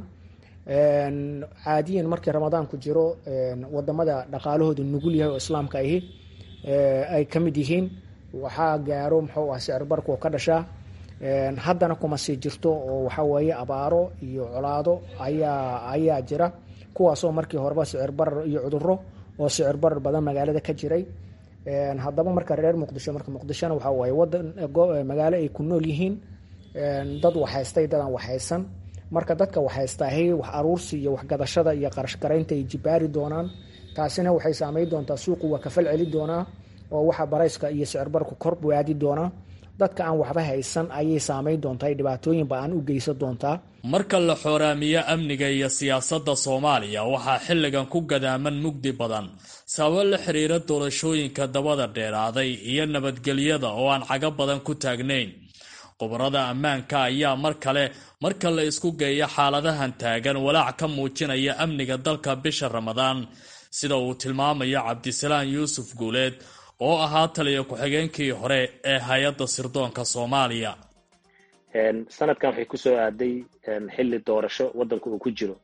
caadiyan markii ramadaanku jiro wadamada dhaqaalahooda nugul yahay oo islaamka ahi ay ka mid yihiin waxaa gaaro muxuu ah sicirbarku oo ka dhashaa haddana kuma sii jirto oo waxaa weeye abaaro iyo colaado ayaa ayaa jira kuwaasoo markii horeba sicir barar iyo cuduro oo sicir barar badan magaalada ka jiray haddaba marka reer muqdisho marka muqdishona waxaa waaye wadan magaalo ay ku nool yihiin dad waxhaystay dadaan waxhaysan marka dadka waxhaystaahay wax aruursi iyo waxgadashada iyo qarashgaraynta ay jibaari doonaan taasina waxay saameyn doontaa suuqu waa kafal celi doonaa oo waxa barayska iyo sicirbarku kor waadi doonaa dadka aan waxba haysan ayay saameyn doontaa dhibaatooyin ba-aan u geysan doontaa marka la xooraamiyo amniga iyo siyaasadda soomaaliya waxaa xilligan ku gadaaman mugdi badan sababo la xiriira doorashooyinka dabada dheeraaday iyo nabadgelyada oo aan cago badan ku taagnayn khubarada ammaanka ayaa mar kale marka la isku geeyo xaaladahan taagan walaac ka muujinaya amniga dalka bisha ramadaan sida uu tilmaamayo cabdisalaan yuusuf guuleed oo ahaa taliya ku-xigeenkii hore ee hay-adda sirdoonka soomaaliya sanadkan waxay kusoo aaday xilli doorasho waddanka uu ku jiro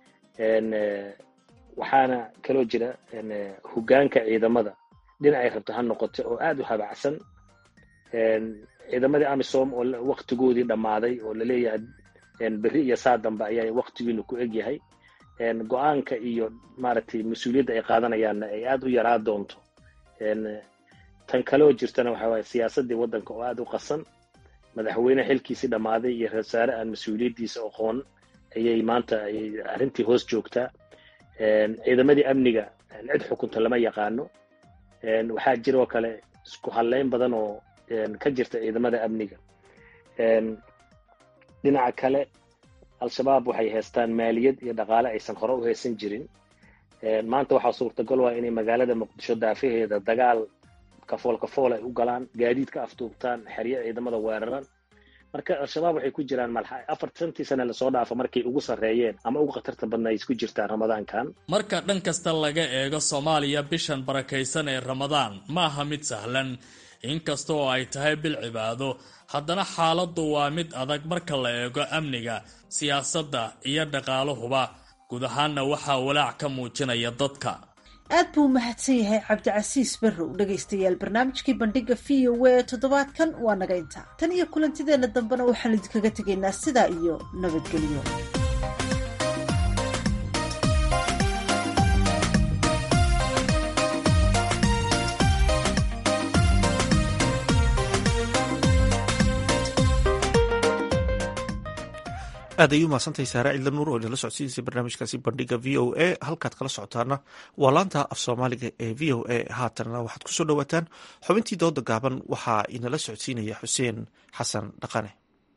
waxaana kaloo jira hoggaanka ciidamada dhinacay rabto ha noqoto oo aada u habacsan ciidamadii amisom oo waktigoodii dhammaaday oo laleeyahay berri iyo saa dambe ayaa waktigiinu ku eg yahay go-aanka iyo maaragtay mas-uuliyadda ay qaadanayaanna ay aada u yaraa doonto tan kaloo jirtana waxa waaye siyaasaddii waddanka oo aada u qasan madaxweyne xilkiisii dhammaaday iyo rasaare aan mas-uuliyaddiisa aqoon ayay maanta ayay arrintii hoos joogtaa ciidamadii amniga cid xukunta lama yaqaano waxaa jiroo kale isku hadleyn badan oo ka jirta ciidamada amniga dhinaca kale al-shabaab waxay haystaan maaliyad iyo dhaqaale aysan hore u haysan jirin maanta waxaa suurtagal waa inay magaalada muqdisho daafaheeda dagaal kafool kafool ay u galaan gaadiid ka aftuubtaan xeryo ciidamada weeraran marka al-shabaab waxay ku jiraan malxa afartantii sane lasoo dhaafa markay ugu sarreeyeen ama ugu khatarta badna ay isku jirtaan ramadaankan marka dhan kasta laga eego soomaaliya bishan barakaysan ee ramadaan ma aha mid sahlan inkasta oo ay tahay bil cibaado haddana xaaladdu waa mid adag marka la eego amniga siyaasadda iyo dhaqaaluhuba guud ahaanna waxaa walaac ka muujinaya dadka aad buu u mahadsan yahay cabdicasiis barrow dhegaystayaal barnaamijkii bandhiga v o a ee toddobaadkan waa naga intaa tan iyo kulantideenna dambena waxaan idinkaga tegaynaa sidaa iyo nabadgelyo aad ay u mahadsantahay saare cidla nuur oo inala socodsiinaysa barnaamijkaasi bandhiga v o a halkaad kala socotaana waa laanta af soomaaliga ee v o a haatanna waxaad kusoo dhowaataan xubintii dooda gaaban waxaa inala socodsiinaya xuseen xasan dhaqane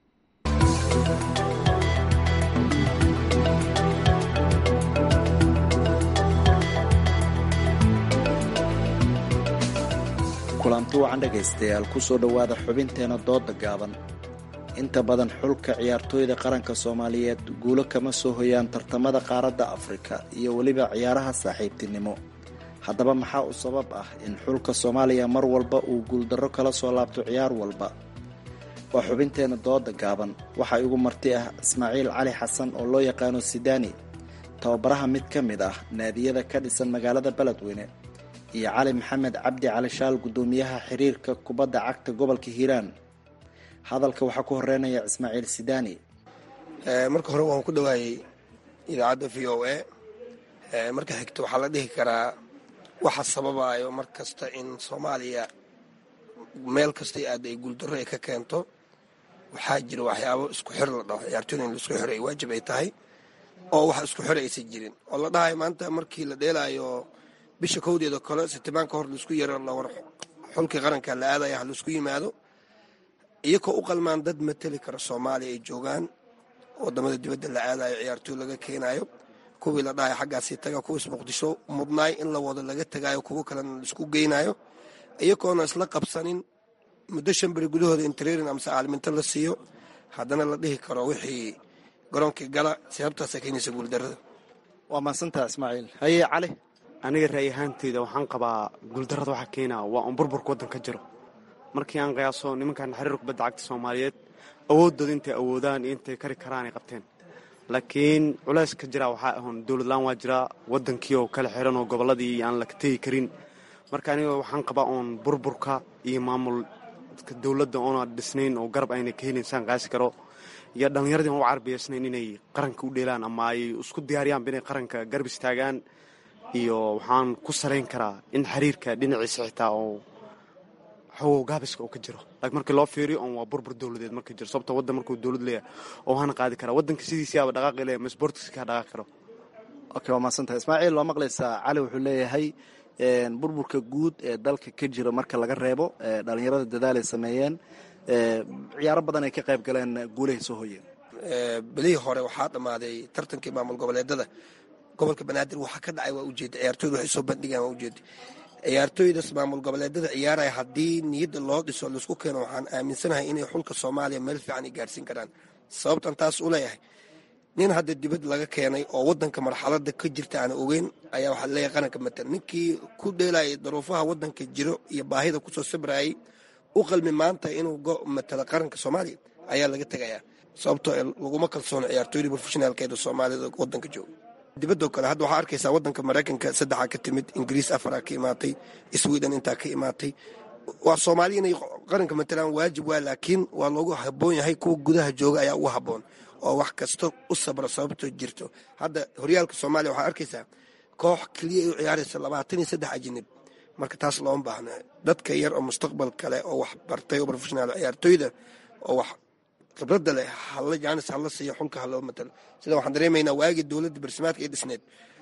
kulanti wacan dhegaystayaal kusoo dhowaada xubinteena dooda gaaban inta badan xulka ciyaartooyda qaranka soomaaliyeed guulo kama soo hoyaan tartamada qaaradda afrika iyo weliba ciyaaraha saaxiibtinimo haddaba maxaa u sabab ah in xulka soomaaliya mar walba uu guuldarro kala soo laabto ciyaar walba waa xubinteena dooda gaaban waxaa igu marti ah ismaaciil cali xasan oo loo yaqaano sidaani tababaraha mid ka mid ah naadiyada ka dhisan magaalada beledweyne iyo cali maxamed cabdi cali shaal guddoomiyaha xiriirka kubadda cagta gobolka hiiraan hadalka waxaa ku horeynaya ismaaciil sidaani marka hore waan ku dhawaayey idaacadda v o a marka xigta waxaa la dhihi karaa waxa sababayo mar kasta in soomaaliya meel kastay aada ay guuldarro ay ka keento waxaa jira waxyaabo isku xir la dhaho ciyaartooyda in laisku xiro ay waajib ay tahay oo wax isku xir aysan jirin oo la dhahayo maanta markii la dheelaayo bisha kowdeeda kale sitimaanka hor laisku yaro lawar xulkii qaranka la aadaya ha laisku yimaado iyakoo u qalmaan dad mateli kara soomaaliya ay joogaan wadamada dibadda la aadayo ciyaartooy laga keenayo kuwii la dhahayo xaggaasii taga kuwiis muqdisho mudnaay in la wado laga tagayo kuwo kalena laisku geynayo iyagoona isla qabsanin muddo shan beri gudahooda in trairin amase caalminto la siiyo haddana la dhihi karo wixii garoonkii gala sababtaasa keenaysa guuldarada waa mahadsantaa ismaaciil haye cali aniga ra'y ahaanteyda waxaan qabaa guuldarrada waxaa keenaa waa un burburka waddanka jiro markii aan qiyaaso nimankan xiriir kubadda cagta soomaaliyeed awooddooda intay awoodaan iyo intay kari karaan ay qabteen laakiin culayska jira waxaa ahon dowladlaan waa jiraa waddankii oo kala xiran oo gobolladii aan la tegi karin marka aniga waxaan qabaa oon burburka iyo maamulka dowladda oona dhisnayn oo garab ayna ka helin saan qaasi karo iyo dhallinyaradii aan u carbiyaysnayn inay qaranka u dheelaan ama ay isku diyaariyaanba inay qaranka garab istaagaan iyo waxaan ku salayn karaa in xiriirka dhinaciisa xitaa oo xogow gaabiska oo ka jiro laakiin markii loo fiiriyo on waa burbur dowladeed marka jiro sababta waddan markuu dowlad leeyahay oo hana qaadi karaa waddanka sidiisiyaaba dhaqaaqi leeyahay ma sportiska ka dhaqaaqi karo okay waa mahadsantahay ismaaciil waa maqlaysaa cali wuxuu leeyahay burburka guud ee dalka ka jira marka laga reebo dhalinyarada dadaal ay sameeyeen ciyaaro badan ay ka qayb galeen guulahay soo hoyeen belihii hore waxaa dhammaaday tartankii maamul goboleedada gobolka banaadir waxaa ka dhacay waa ujeeda ciyaartooyda waxay soo bandhigaan waa ujeeda ciyaartooydas maamul goboleedada ciyaaraya haddii niyadda loo dhiso laisku keeno waxaan aaminsanahay inay xulka soomaaliya meel fiican ay gaarsiin karaan sababtan taas u leeyahay nin hadda dibad laga keenay oo wadanka marxalada ka jirta aan ogeyn ayaa waxaa leeyahay qaranka matal ninkii ku dheelayay daruufaha wadanka jiro iyo baahida kusoo sabrayay u qalmi maanta inuu matalo qaranka soomaaliya ayaa laga tegayaa sababtoo laguma kalsoono ciyaartooyda profeshinaalkeeda soomaalida wadanka jooga dibadoo kale hadda waxaa arkaysaa wadanka maraykanka saddexaa ka timid ingiriis afaraa ka imaatay sweden intaa ka imaatay waa soomaaliya inay qaranka matalaan waajib waa laakiin waa loogu haboon yahay kuwa gudaha jooga ayaa ugu haboon oo wax kasta u sabra sababtoo jirto hadda horyaalka soomaaliya waxaa arkaysaa koox keliya ay u ciyaaraysa labaatan iyo saddex ajinib marka taas looma baahna dadka yar oo mustaqbal kale oo wax bartay oo profeshonaal ciyaartooyda oo wax khibradda leh halla jaanis hala siiyo xulka haloo matalo sida waxaan dareemaynaa waagii dowladda barsimaadka ee dhisneed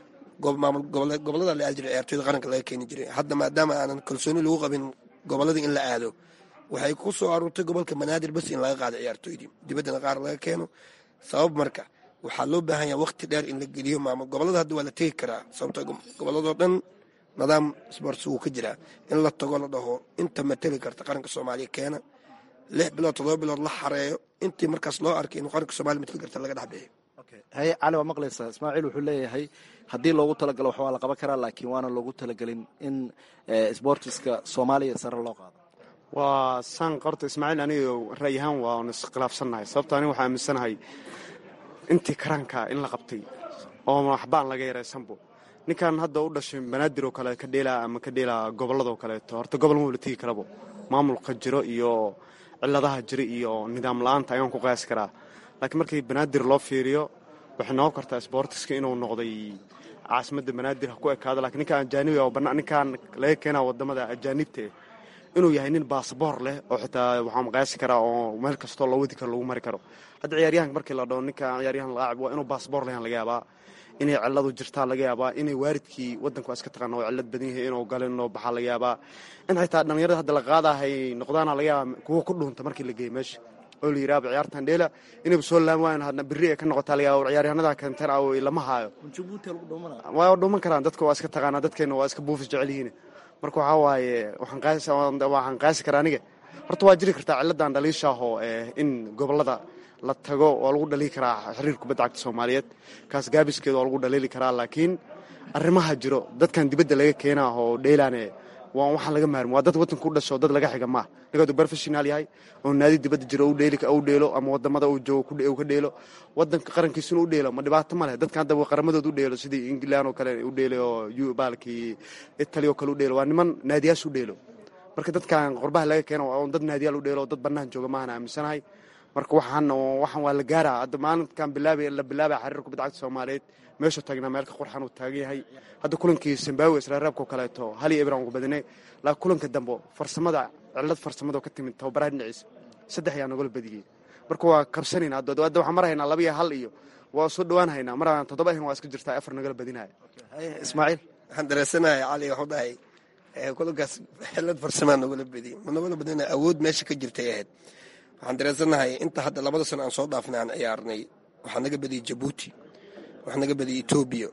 gobolada la aadi jiray ciyaartooyda qaranka laga keeni jiray hadda maadaama aanan kalsooni lagu qabin gobolada in la aado waxay ku soo aruurtay gobolka banaadir bas in laga qaado ciyaartooydii dibaddana qaar laga keeno sabab marka waxaa loo baahan yaha waqti dheer in la geliyo maamul gobolada hadda waa la tegi karaa sababtoo goboladoo dhan nidaam sports wuu ka jiraa in la tago la dhaho inta mateli karta qaranka soomaaliya keena lix bilood todoba bilood la xareeyo intii markaas loo arkay inuu qaranka somalia mateli karta laga dhex bixiyo haye cali waa maqlaysaa ismaaciil wuxuu leeyahay haddii loogu talagalo wax waa la qaban karaa laakiin waana loogu talagelin in sbortiska soomaaliya sare loo qaado waa saan qorta ismaaciil aniga ra'y ahaan waan iskhilaafsannahay sababto aniga waxaa aaminsanahay intii karanka in la qabtay oo waxbaan laga yaraysanbo ninkan hadda u dhashay banaadir oo kale ka dheelaa ama ka dheelaa gobolladoo kaleeto horta gobol ma wala tegi karabo maamulka jiro iyo ciladaha jira iyo nidaam la-aanta ayaan ku qiyaasi karaa laakiin markii banaadir loo fiiriyo waxay noqon kartaa sbortiska inuu noqday caasimadda banaadir ha ku ekaado lakiin ninkaan ajaanibi ninkaan laga keenaa wadamada ajaanibta inuu yahay nin baasaboor leh oo xitaa waxaa maqaasi karaa oo meel kastoo loo wadi karo lagu mari karo hadda ciyaaryahanka markii la dhaho ninka ciyaaryahan laacib waa inuu baasaboor lehan laga yaabaa inay ciladu jirtaa laga yaabaa inay waaridkii wadanku waa iska taqaana oo cilad badan yahay inuu galin oo baxaa laga yaabaa in xitaa dhallinyarada hadda la qaadahay noqdaana laga yaabaa kuwa ku dhuunta markii la geeyo meesha oo la yidhaaba ciyaartan dheela inayba soo laami waayan hadna berri ay ka noqotaa laga yaaba ciyaaryahanada keenteen aw lama haayo waa dhuuman karaan dadka waa iska taqaanaa dadkeena waa iska buufis jecel yihiin marka waxaa waaye waxaan qaasi karaa aniga horta waa jiri kartaa ciladan dhaliishaahoo in gobolada la tago waa lagu dhaliili karaa xiriir kubadda cagta soomaaliyeed kaas gaabiskeeda waa lagu dhaliili karaa laakiin arrimaha jiro dadkan dibadda laga keenaa oo dheelaane waa waxaan laga maarmi waa dad wadanka u dhasho dad laga xiga maaha ninkaadu professional yahay oo naadi dibadda jiro u dheelo ama wadamada uu joogo ka dheelo wadanka qarankiisuna u dheelo ma dhibaato ma leh dadka hadda qaramadooda u dheelo sidii england oo kale u dheelay oo baalkii italy oo kale u dheelo waa niman naadiyaas u dheelo marka dadkan qorbaha laga keeno waa dad naadiyaal u dheelo dad bannaan jooga maahan aaminsanahay marka waxaan waxaan waa la gaaraa hadda maalinkan bilaabay la bilaabay xiriir kubadda cagta soomaaliyeed meeshuu taagnaa meelka qurxan uu taagan yahay hadda kulankii zimbabwe israareebkao kaleeto hal iyo ibran ugu badinay laakiin kulanka dambe farsamada cilad farsamada ka timid tababaraha dhinaciisa saddex ayaa nagala badiyey marka waa kabsanayna hadda hadda waxaan mar haynaa laba iyo hal iyo waa soo dhawaan haynaa mar aan toddoba ahayn waa iska jirtaa afar nagala badinaya ismaaciil waxaan dareensanahay cali waxu dhahay kulankaas xilad farsamaa nagala badiyey ma nagala badina awood meesha ka jirtay ahayd waxaan dareensanahay inta hadda labada sano aan soo dhaafnay aan ciyaarnay waxaa naga badiyey jabuuti waxaa naga badiyey etoobiya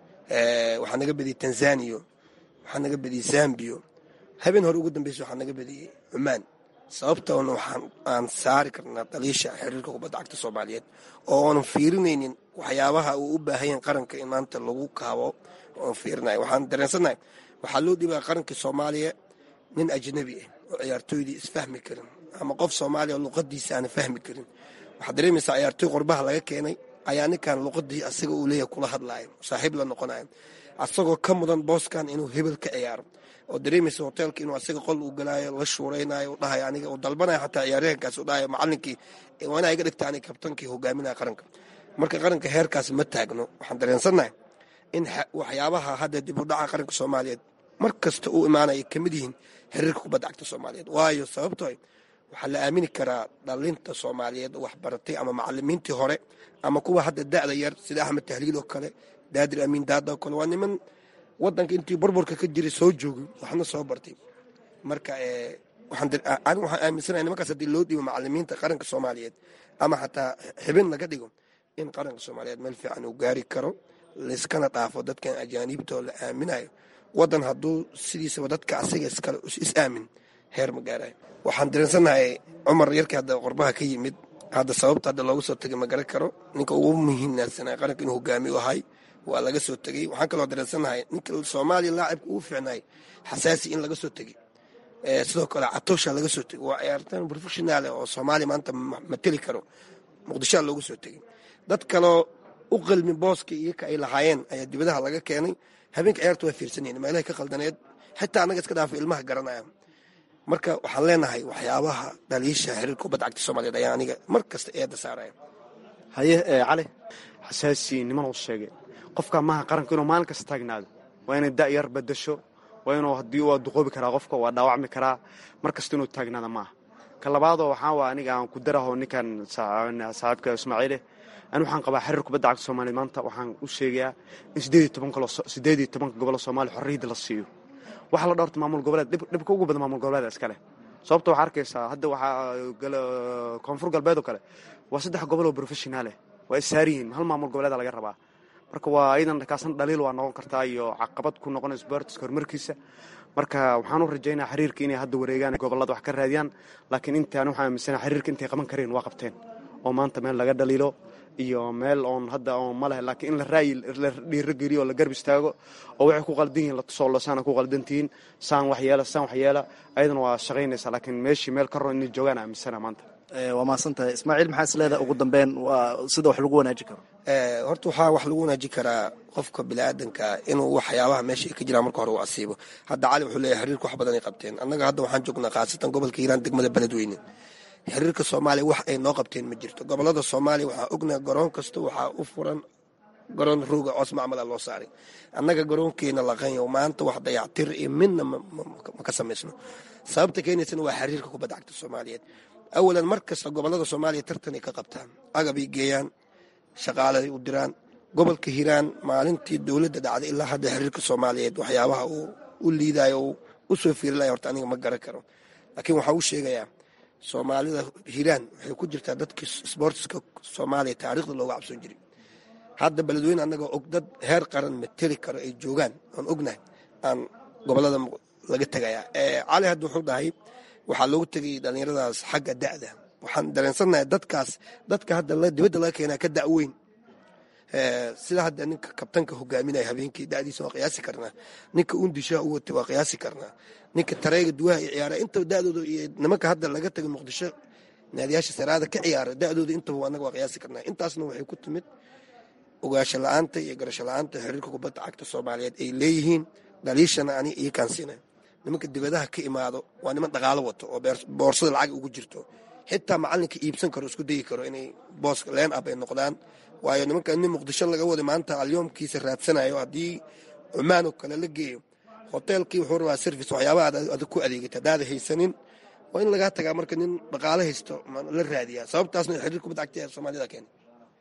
waxaa naga badiyey tanzaniya waxaa naga badiyey zambiya habeen hore ugu dambeysa waxaa naga badiyey cumaan sababtoona waxaan aan saari karnaa daliisha xiriirka kubadda cagta soomaaliyeed oo oonan fiirinaynin waxyaabaha uu u baahanyaen qaranka in maanta lagu kaabo oon fiirinayo waxaan dareensanahay waxaa loo dhibaa qaranka soomaaliya nin ajnabi ah oo ciyaartooydii isfahmi karin ama qof soomaaliya oo luqadiisa aana fahmi karin waxaad dareemaysaa ciyaartooy qorbaha laga keenay ayaa ninkan luqadii asaga uu leeyahay kula hadlaayo saaxiib la noqonayo asagoo ka mudan booskan inuu hebel ka ciyaaro oo dareemaysa hoteelka inuu asaga qol uu galaayo la shuuraynayo dhahayo aniga uu dalbanayo xataa ciyaaryahankaas uu dhahayo macalinkii waa inaa iga dhigta aniga kabtankii hogaaminaya qaranka marka qaranka heerkaas ma taagno waxaan dareensannahay in waxyaabaha hadda dib u dhaca qaranka soomaaliyeed mar kasta uu imaanaya kamid yihiin xiriirka kubadda cagta soomaaliyeed waayo sababtoo waxaa la aamini karaa dhalinta soomaaliyeed wax baratay ama macalimiintii hore ama kuwa hadda da'da yar sida axmed tahliil oo kale daadir amiin daada oo kale waa niman wadanka intii burburka ka jiray soo joogay waxna soo bartay marka anigu waxaan aaminsanahay nimankaas haddii loo dhiibo macalimiinta qaranka soomaaliyeed ama xataa xibin laga dhigo in qaranka soomaaliyeed meel fiican uu gaari karo layskana dhaafo dadkan ajaaniibtoo la aaminayo wadan hadduu sidiisaba dadka asaga iskale is aamin heer ma gaarayo waxaan dareensannahay cumar yarkii hadda qorbaha ka yimid hadda sababta hadda looga soo tegay ma garan karo ninka ugu muhiimnaansanay qaranka inuu hogaamiyo ahay waa laga soo tegey waxaan kaloo dareensannahay ninka soomaaliya laacibka ugu fiicnaay xasaasi in laga soo tegey sidoo kale catoosha laga soo tegey waa ciyaartaan professionaal oo soomaaliya maanta mateli karo muqdishoa looga soo tegey dad kaloo u qalmi booska iyoka ay lahaayeen ayaa dibadaha laga keenay habeenka ciyaarta waa fiirsanayeen meelahay ka qaldaneed xitaa annaga iska dhaafa ilmaha garanaya marka waxaan leenahay waxyaabaha dhaliisha xiriirka kubadda cagta soomaaliyeed ayaa aniga mar kasta eedda saaraya haye cali xasaasi niman uu sheegay qofka maaha qaranka inuu maalin kasta taagnaado waa inay da'yar badasho waa inuu haddii waa duqoobi karaa qofka waa dhaawacmi karaa mar kasta inuu taagnaada maaha ka labaadoo waxaa waa aniga aan ku daraho ninkan saaxiibka ismaaciile ani waxaan qabaa xiriir kubadda cagta soomaaliya maanta waxaan u sheegayaa in sideed iyo tobanka gobolo soomaaliya xorriyadda la siiyo waxaa la dhowrta maamul goboleed dhibka ugu badan maamul goboleeda iska leh sababta waxaa arkaysaa hadda waxaa koonfur galbeed oo kale waa saddex gobol oo professionaaleh waa issaari yihiin hal maamul goboleeda laga rabaa marka waa iyadan kaasna dhaliil waa noqon kartaa iyo caqabad ku noqon sportska horumarkiisa marka waxaan u rajaynaa xiriirka inay hadda wareegaan gobolada wax ka raadiyaan laakiin intaan waxaan aaminsana xiriirka intay qaban kareen waa qabteen oo maanta meel laga dhaliilo iyo meel oon hadda oon ma leh laakiin in la raayi la dhiirogeliyo oo la garb istaago oo waxay ku qaldan yihiin la tusoolo saana ku qaldan tihiin saan waxyeela saan waxyeela ayadana waa shaqaynaysaa laakiin meeshii meel ka ron inay joogaan aaminsana maanta waa mahadsan tahay ismaaciil maxaa is leedahay ugu dambeyn waa sida wax lagu wanaaji karo horta waxaa wax lagu wanaaji karaa qofka biniaadanka inuu waxyaabaha meesha ay ka jiraan marka hore uu asiibo hadda cali wuxuu leeyahay xiriirka wax badan ay qabteen annaga hadda waxaan joognaa khaasatan gobolka hiiraan degmada beledweyne xiriirka soomaaliya wax ay noo qabteen ma jirto gobolada soomaaliya waxaa ognaha garoon kasta waxaa u furan garoon rooga coos macmala loo saaray annaga garoonkeena laqanyo maanta wax dayactir iyo midna ma ka samaysno sababta keenaysana waa xiriirka kubadda cagta soomaaliyeed awalan mar kasta gobollada soomaaliya tartanay ka qabtaan agabay geeyaan shaqaaladay u diraan gobolka hiiraan maalintii dowladda dhacday ilaa hadda xiriirka soomaaliyeed waxyaabaha uu u liidayo u soo fiirilaya horta aniga ma garan karo laakiin waxaa u sheegayaa soomaalida hiiraan waxay ku jirtaa dadkii sboortiska soomaaliya taariikhda looga cabsoon jiray hadda beledweyne annagoo og dad heer qaran mateli karo ay joogaan aan ognahay aan gobolada laga tegayaa cali hadda wuxuu dhahay waxaa loogu tegay dhallinyaradaas xagga da'da waxaan dareensannahay dadkaas dadka hadda dibadda laga keenaa ka da'weyn sida hadda ninka kabtanka hogaaminaya habeenkii da'diisa waa qiyaasi karnaa ninka undishaha u watay waa qiyaasi karnaa ninka tareega duwaha iyo ciyaara intaba da'dooda iyo nimanka hadda laga tagay muqdisho naadiyaasha saraada ka ciyaara da'dooda intaba annaga waa qiyaasi karnaa intaasna waxay ku timid ogaasho la-aanta iyo garasho la-aanta xiriirka kubadda cagta soomaaliyeed ay leeyihiin dhaliishana ani ii kaansiina nimanka dibadaha ka imaado waa niman dhaqaalo wato oo boorsada lacag ugu jirto xitaa macalinka iibsan karo isku dayi karo inay boos leen ab ay noqdaan waayo nimanka nin muqdisho laga waday maanta alyoomkiisa raadsanayo haddii cumaan oo kale la geeyo hoteelkii wuxuu rabaa service waxyaabaha aad ku adeegata hadaada haysanin waa in lagaa tagaa marka nin dhaqaalo haysto la raadiyaa sababtaasna xiriir kubadda cagta ee soomaalida keena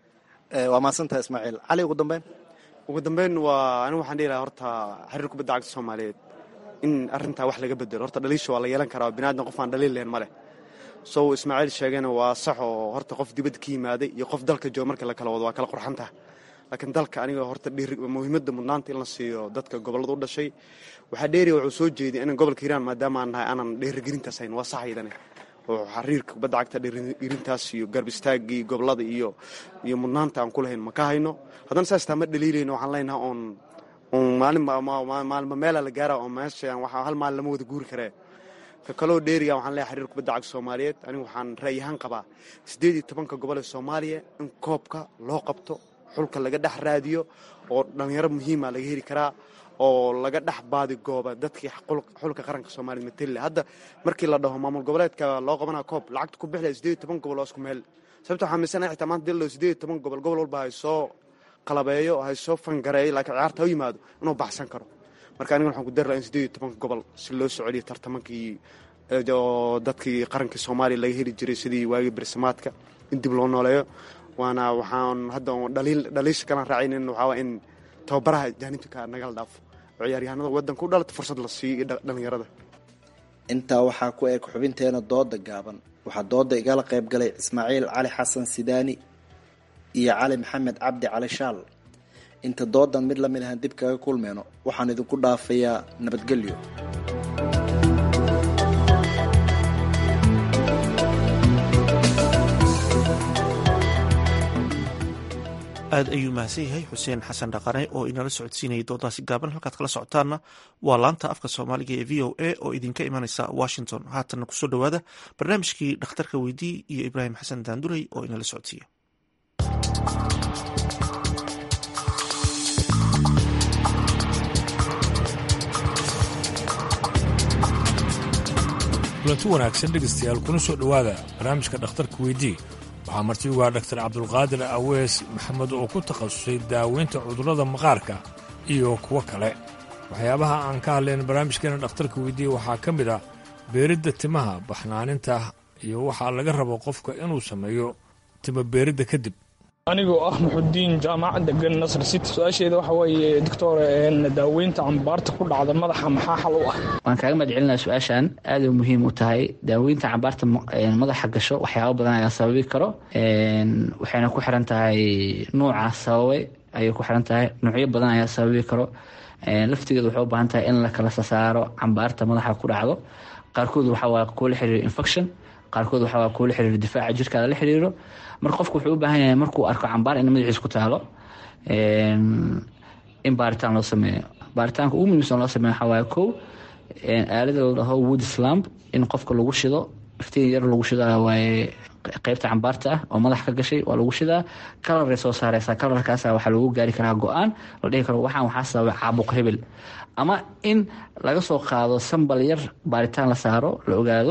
waa mahadsantaha ismaaciil cali ugu dambeyn ugu dambeyn waa anigu waxaan dhihi lahaa horta xiriir kubadda cagta soomaaliyeed in arrintaa wax laga bedelo horta dhaliisha waa la yeelan karaa binaadna qof aan dhaliil lahayn ma leh sow ismaaciil sheegayna waa sax oo horta qof dibadda ka yimaaday iyo qof dalka jooga marka la kala wado waa kala qurxantaha laakiin dalka aniga horta muhiimadda mudnaanta in la siiyo dadka gobollada u dhashay waxaa dheeriya wuxuu soo jeeday in gobolka hiiraan maadaama aan nahay aanan dheerigelintaas hayn waa sax aydane oo xariirka kubadda cagta dheerigelintaas iyo garb istaagii gobollada iyo iyo mudnaanta aan ku lahayn ma ka hayno haddana saas taa ma dhaliilayno waxaan leenahay oon oon maalinmaalma meela la gaara oo meeshaan waxaa hal maalin lama wada guuri karee ka kaloo dheeriya waxaan leeyahay xiriir kubadda cagta soomaaliyeed anigu waxaan ra'yi ahaan qabaa siddeed iyo tobanka gobol ee soomaaliya in koobka loo qabto xulka laga dhex raadiyo oo dhallinyaro muhiima laga heli karaa oo laga dhex baadi gooba dadkii xulka qaranka soomaliya matelle hadda markii la dhaho maamul goboleedka loo qabanaa koob lacagta ku bixlaya siddeed iyo toban gobol oo isku meel sababta waxaa miisanahay xitaa maanta dil siddeed iyo toban gobol gobol walba hay soo qalabeeyo hay soo fangareeyo laakiin ciyaarta ha yimaado inuu baxsan karo marka aniga waxaan ku dari laha in siddeed iyo tobanka gobol si loo soo celiyo tartamankii oo dadkii qarankii soomaaliya laga heli jiray sidii waagii bersamaadka in dib loo nooleeyo waana waxaan hadda dhaliisha kalan raacaynin waxaa in tababaraha jaanibka nagala dhaafo oo ciyaaryahanada waddanka u dhalata fursad la siiyo dhallinyarada intaa waxaa ku eg xubinteena dooda gaaban waxaa dooda igala qayb galay ismaaciil cali xasan sidaani iyo cali maxamed cabdi cali shaal inta doodan mid lamid ahaan dib kaga kulmeyno waxaan idinku dhaafayaa nabadgelyo aad ayuu mahadsan yahay xuseen xasan dhaqane oo inala socodsiinayay doodaasi gaaban halkaad kala socotaanna waa laanta afka soomaaliga ee v o a oo idinka imanaysa washington haatanna kusoo dhowaada barnaamijkii dhakhtarka weydii iyo ibraahim xasan daandurey oo inala socodsiiya kulanti wanaagsan dhegaystayaal kuna soo dhowaada barnaamijka dhakhtarka weydii waxaa marti ugu ah dhaktar cabdulqaadir awees maxamed oo ku takhasusay daaweynta cudurrada maqaarka iyo kuwo kale waxyaabaha aan ka hadlayn barnaamijkeena dhakhtarka weydiiye waxaa ka mid ah beeridda timaha baxnaaninta iyo waxaa laga rabo qofka inuu sameeyo tima beeridda kadib anigoo ah muxudiin jaamacad degan nasr city su-aasheeda waxa weeye doctor daaweynta cambaarta ku dhacda madaxa maxaa xal u ah waan kaaga mahad celinaya su-aashan aaday muhiim u tahay daaweynta cambaarta madaxa gasho waxyaaba badan ayaa sababi karo waxayna ku xiran tahay nuuca sababay ayay ku xiran tahay nuucyo badan ayaa sababi karo laftigeeda waxay u baahan tahay in la kala sasaaro cambaarta madaxa ku dhacdo qaarkood waxaa waa kuwa la xiriiro infection qaarkood waxaa waa kuwa la xiriiro difaaca jirkaada la xiriiro marka qofku wuxuu u baahan yahay markuu arko cambaar in madaxiis ku taalo in baaritaan loo sameeyo baaritaanka ugu muhiimsan loo sameeyo waxaa waaye kow aalada la dhaho wood slamp in qofka lagu shido iftiin yar lagu shidaa waaye qeybta cambaarta ah oo madax ka gashay waa lagu shidaa kalaray soo saareysaa kalarkaasa waxaa lagu gaari karaa go-aan la dhihi karo waxaan waxaa sababay caabuq hebel ama in laga soo qaado sambal yar baaritaan la saaro la ogaado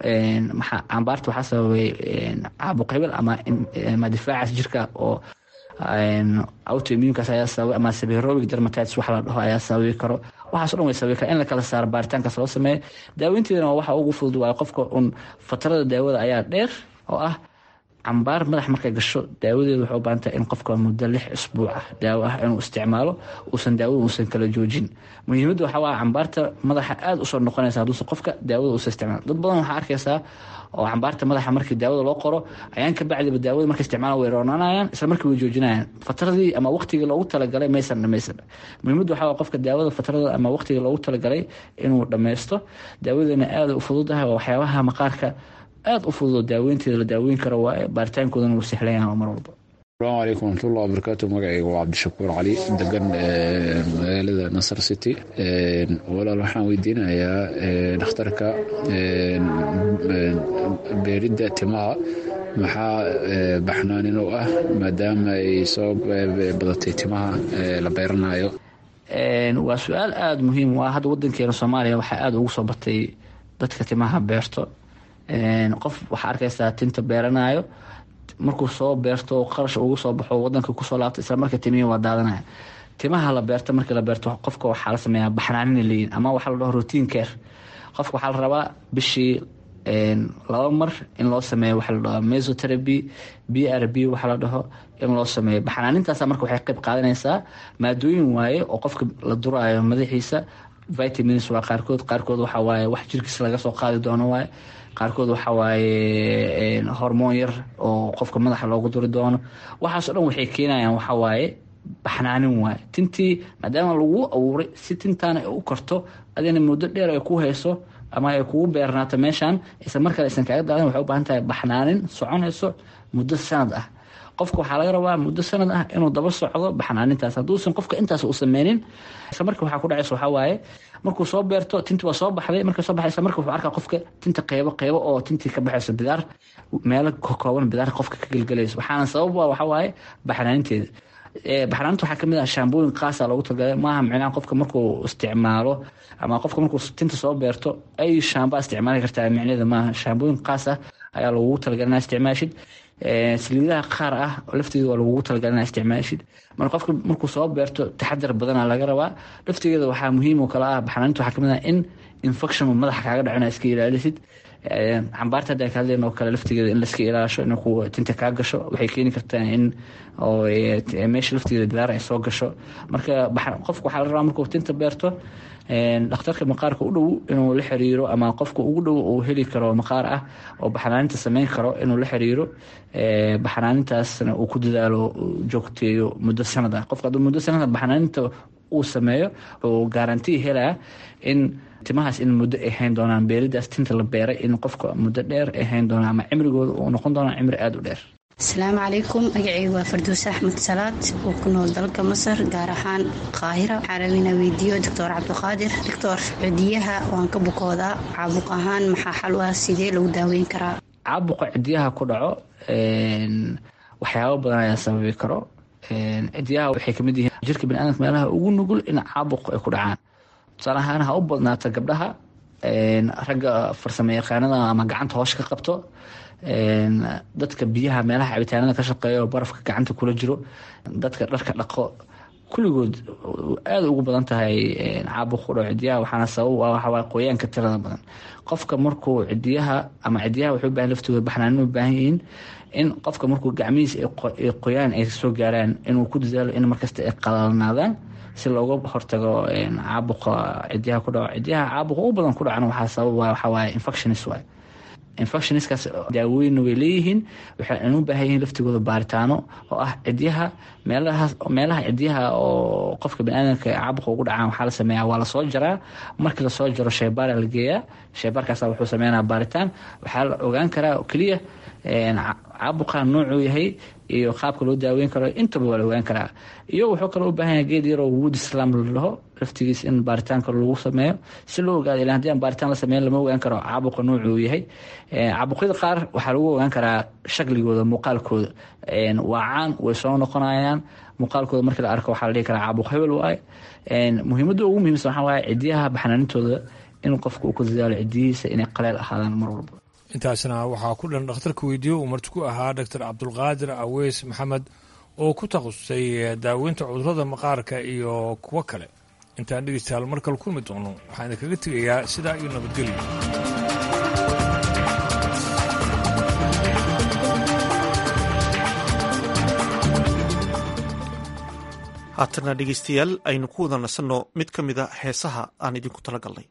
cambaarta waxaa sababay caabuq hebel ama difaacaas jirka oo autoimmunkaas ayaa sababay ama seberobic dermatitis wax la dhaho ayaa sababi karo waxaaso dhan way sababi kara in la kala saaro baaritaankaas loo sameeyo daaweynteedana waa waxa ugu fudud waayo qofka un fatarada daawada ayaa dheer oo ah cambaar madax markay gasho daawadeedu waxay u baahan tahay in qofka muddo lix isbuuc ah daawo ah inuu isticmaalo uusan daawada uusan kala joojin muhiimadda waxaa waa cambaarta madaxa aada usoo noqonaysa hadduusan qofka daawada uusan isticmaalo dad badan waxaa arkaysaa oo cambaarta madaxa markii daawada loo qoro ayaan ka bacdiba daawada markay isticmaala way roonanayaan isla markii way joojinayaan fataradii ama waqtigii loogu talagalay maysan dhamaysan muhiimadda waxaa waa qofka daawada fatarada ama waqtigii loogu talagalay inuu dhammaysto daawadana aada u fududahay oo waxyaabaha maqaarka aada u fududoo daaweynteeda la daaweyn karo waaye baaritaankoodana wuu sahlan yahay mar walba asalaamu calaykum waraxmatullahi wabarakaatu magacayga waa cabdishakuur cali degan magaalada nasar city walaal waxaan weydiinayaa dhakhtarka beeridda timaha maxaa baxnaanin u ah maadaama ay soo badatay timaha la beeranayo waa su-aal aada muhiim u ah hadda wadankeena soomaaliya waxaa aada ugu soo batay dadka timaha beerto qof waxaa arkaysaa tinta beeranayo markuu soo beerto qarash ugu soo baxo wadanka kusoo laabta isla marka timihii waa daadanaya timaha la beerto markii la beerto qofka waxaa la sameeyaa baxnaanina leeyihin ama waxaa la dhaho routine care qofka waxaa la rabaa bishii laba mar in loo sameeyo waxaa la dhaho mesotherapy b r b waxaa la dhaho in loo sameeyo baxnaanintaasa marka waxay qayb qaadanaysaa maadooyin waaye oo qofka la duraayo madaxiisa vitamins waa qaarkood qaarkood waxaa waaye wax jirkiisa laga soo qaadi doono waaye qaarkood waxaa waaye hormoon yar oo qofka madaxa loogu duri doono waxaaso dhan waxay keenayaan waxaa waaye baxnaanin waaye tintii maadaama lagu abuuray si tintaana ay u karto adina muddo dheer ay ku hayso ama ay kugu beernaato meeshan isla markale aysan kaaga daadan waxay u baahan tahay baxnaanin soconayso muddo sanad ah qofka waxaa laga rabaa muddo sanad ah inuu daba socdo baxnaanintaas hadduusan qofka intaas u sameynin isla marka waxaa ku dhacaysa waxaa waaye markuu soo beerto tinti waa soo baxday markay soo baxday isla marka wuxuu arkaa qofka tinta qeybo qeybo oo tintii ka baxayso bidaar meelo kooban bidaar qofka ka gelgelayso waxaana sabab waa waxaa waaye baxnaaninteeda baxnaaninta waxaa kamid ah shaambooyin qaasa loogu talagalay maaha micnaha qofka markuu isticmaalo ama qofka markuu tinta soo beerto ay shaambaa isticmaali kartaa micneeda maaha shaambooyin qaas ah ayaa lagugu talagalay inaa isticmaashid saliidaha qaar ah lafteeda waa lagugu talagalay inaa isticmaashid marka qofka markuu soo beerto taxadar badana laga rabaa laftigeeda waxaa muhiim oo kale ah baxnaaninta waxaa kamid ah in infection madaxa kaaga dhaco inaa iska ilaalisid cambaarta haddaan ka hadlayn oo kale laftigeeda in laiska ilaasho in tinta kaa gasho waxay keeni kartaa in meesha laftigeeda bidaar ay soo gasho marka qofka waxaa la rabaa markuu tinta beerto dhakhtarka maqaarka u dhow inuu la xiriiro ama qofka ugu dhow uu heli karo maqaar ah oo baxnaaninta sameyn karo inuu la xiriiro baxnaanintaasna uu ku dadaalo joogteeyo muddo sanad ah qofka hadduu muddo sanad baxnaaninta uu sameeyo uu garantii helaa in timahaas in muddo ay hayn doonaan beeridaas tinta la beeray in qofka muddo dheer ay hayn doonaan ama cimrigooda uu noqon doonaa cimri aada u dheer asalaamu calaykum magacaygu waa farduuse axmed salaad oo ku nool dalka masar gaar ahaan qaahira waxaa raba inaa weydiiyo doctor cabdiqaadir doctor cidiyaha waan ka bukoodaa caabuq ahaan maxaa xal u ah sidee lagu daaweyn karaa caabuqa cidiyaha ku dhaco waxyaabo badan ayaa sababi karo cidiyaha waxay kamid yihiin jirka baniaadamka meelaha ugu nugul in caabuq ay ku dhacaan tusaale ahaan ha u badnaata gabdhaha ragga farsamo yaqaanada ama gacanta hoosha ka qabto dadka biyaha meelaha cabitaanada ka shaqeeya oo barafka gacanta kula jiro dadka dharka dhaqo kulligood aada ugu badan tahay caabuq ku dhaco cidiyaha waxaana sabab ah waxawaa qoyaanka tirada badan qofka markuu cidiyaha ama cidiyaha waxay u bahan laftooda baxnaanin u baahan yihiin in qofka markuu gacmihiisa ay qoyaan ay soo gaaraan inuu ku dadaalo in markasta ay qalalnaadaan si looga hortago caabuqa cidiyaha ku dhaco cidiyaha caabuqa u badan ku dhacana waxaa sabab waxaa waaye infectionis waay infectionskaas daawooyinna way leeyihiin waxayna u baahan yihiin laftigooda baaritaano oo ah cidyaha meelahaas meelaha cidyaha oo qofka baniaadamka caabuqa ugu dhacaan waxaa la sameeyaa waa lasoo jaraa markii lasoo jaro sheybaara la geeyaa sheybaarkaasa wuxuu sameynaa baaritaan waxaa la ogaan karaa keliya caabuqa noocuu yahay iyo qaabka loo daaweyn karo intaba waa la ogaan karaa iyo wuxuu kaloo u baahan yahay geed yaroo wood islam la dhaho laftigiis in baaritaanka lagu sameeyo si loo ogaado ilaa haddii aan baaritaan la sameyn lama ogaan karo caabuqa noocuu yahay caabuqyada qaar waxaa lagu ogaan karaa shakligooda muuqaalkooda waa caan way soo noqonayaan muuqaalkooda markii la arko waxaa la dhihi karaa caabuq hebel waaye muhiimadda ugu muhiimsan waxaa waaye cidiyaha baxnaanintooda in qofka uu ku dadaalo cidiyihiisa inay qaleel ahaadaan mar walba intaasna waxaa ku dhan dhakhtarka weydiiyo uu marti ku ahaa doctor cabdulqaadir aweys maxamed oo ku takhasusay daaweynta cudurrada maqaarka iyo kuwo kale intaan dhegeystayaal mar kale kulmi doono waxaan idinkaga tegayaa sidaa iyo nabadgelyo haatana dhegeystayaal aynu ku wada nasanno mid ka mida heesaha aan idinku tala galnay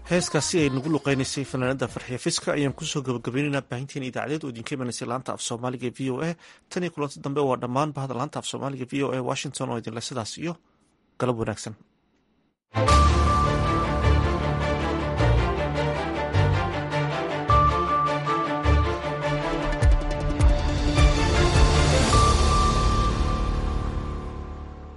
heeskaasi ay nagu luqeynaysay fanaanada farxiya fiska ayaan kusoo gabagabaynaynaa baahinteena idaacadeed oo idinka imanaysay laanta af soomaaliga e v o a tan iyo kulanti dambe waa dhammaan bahda laanta af soomaaliga v o a washington oo idinle sidaas iyo galab wanaagsan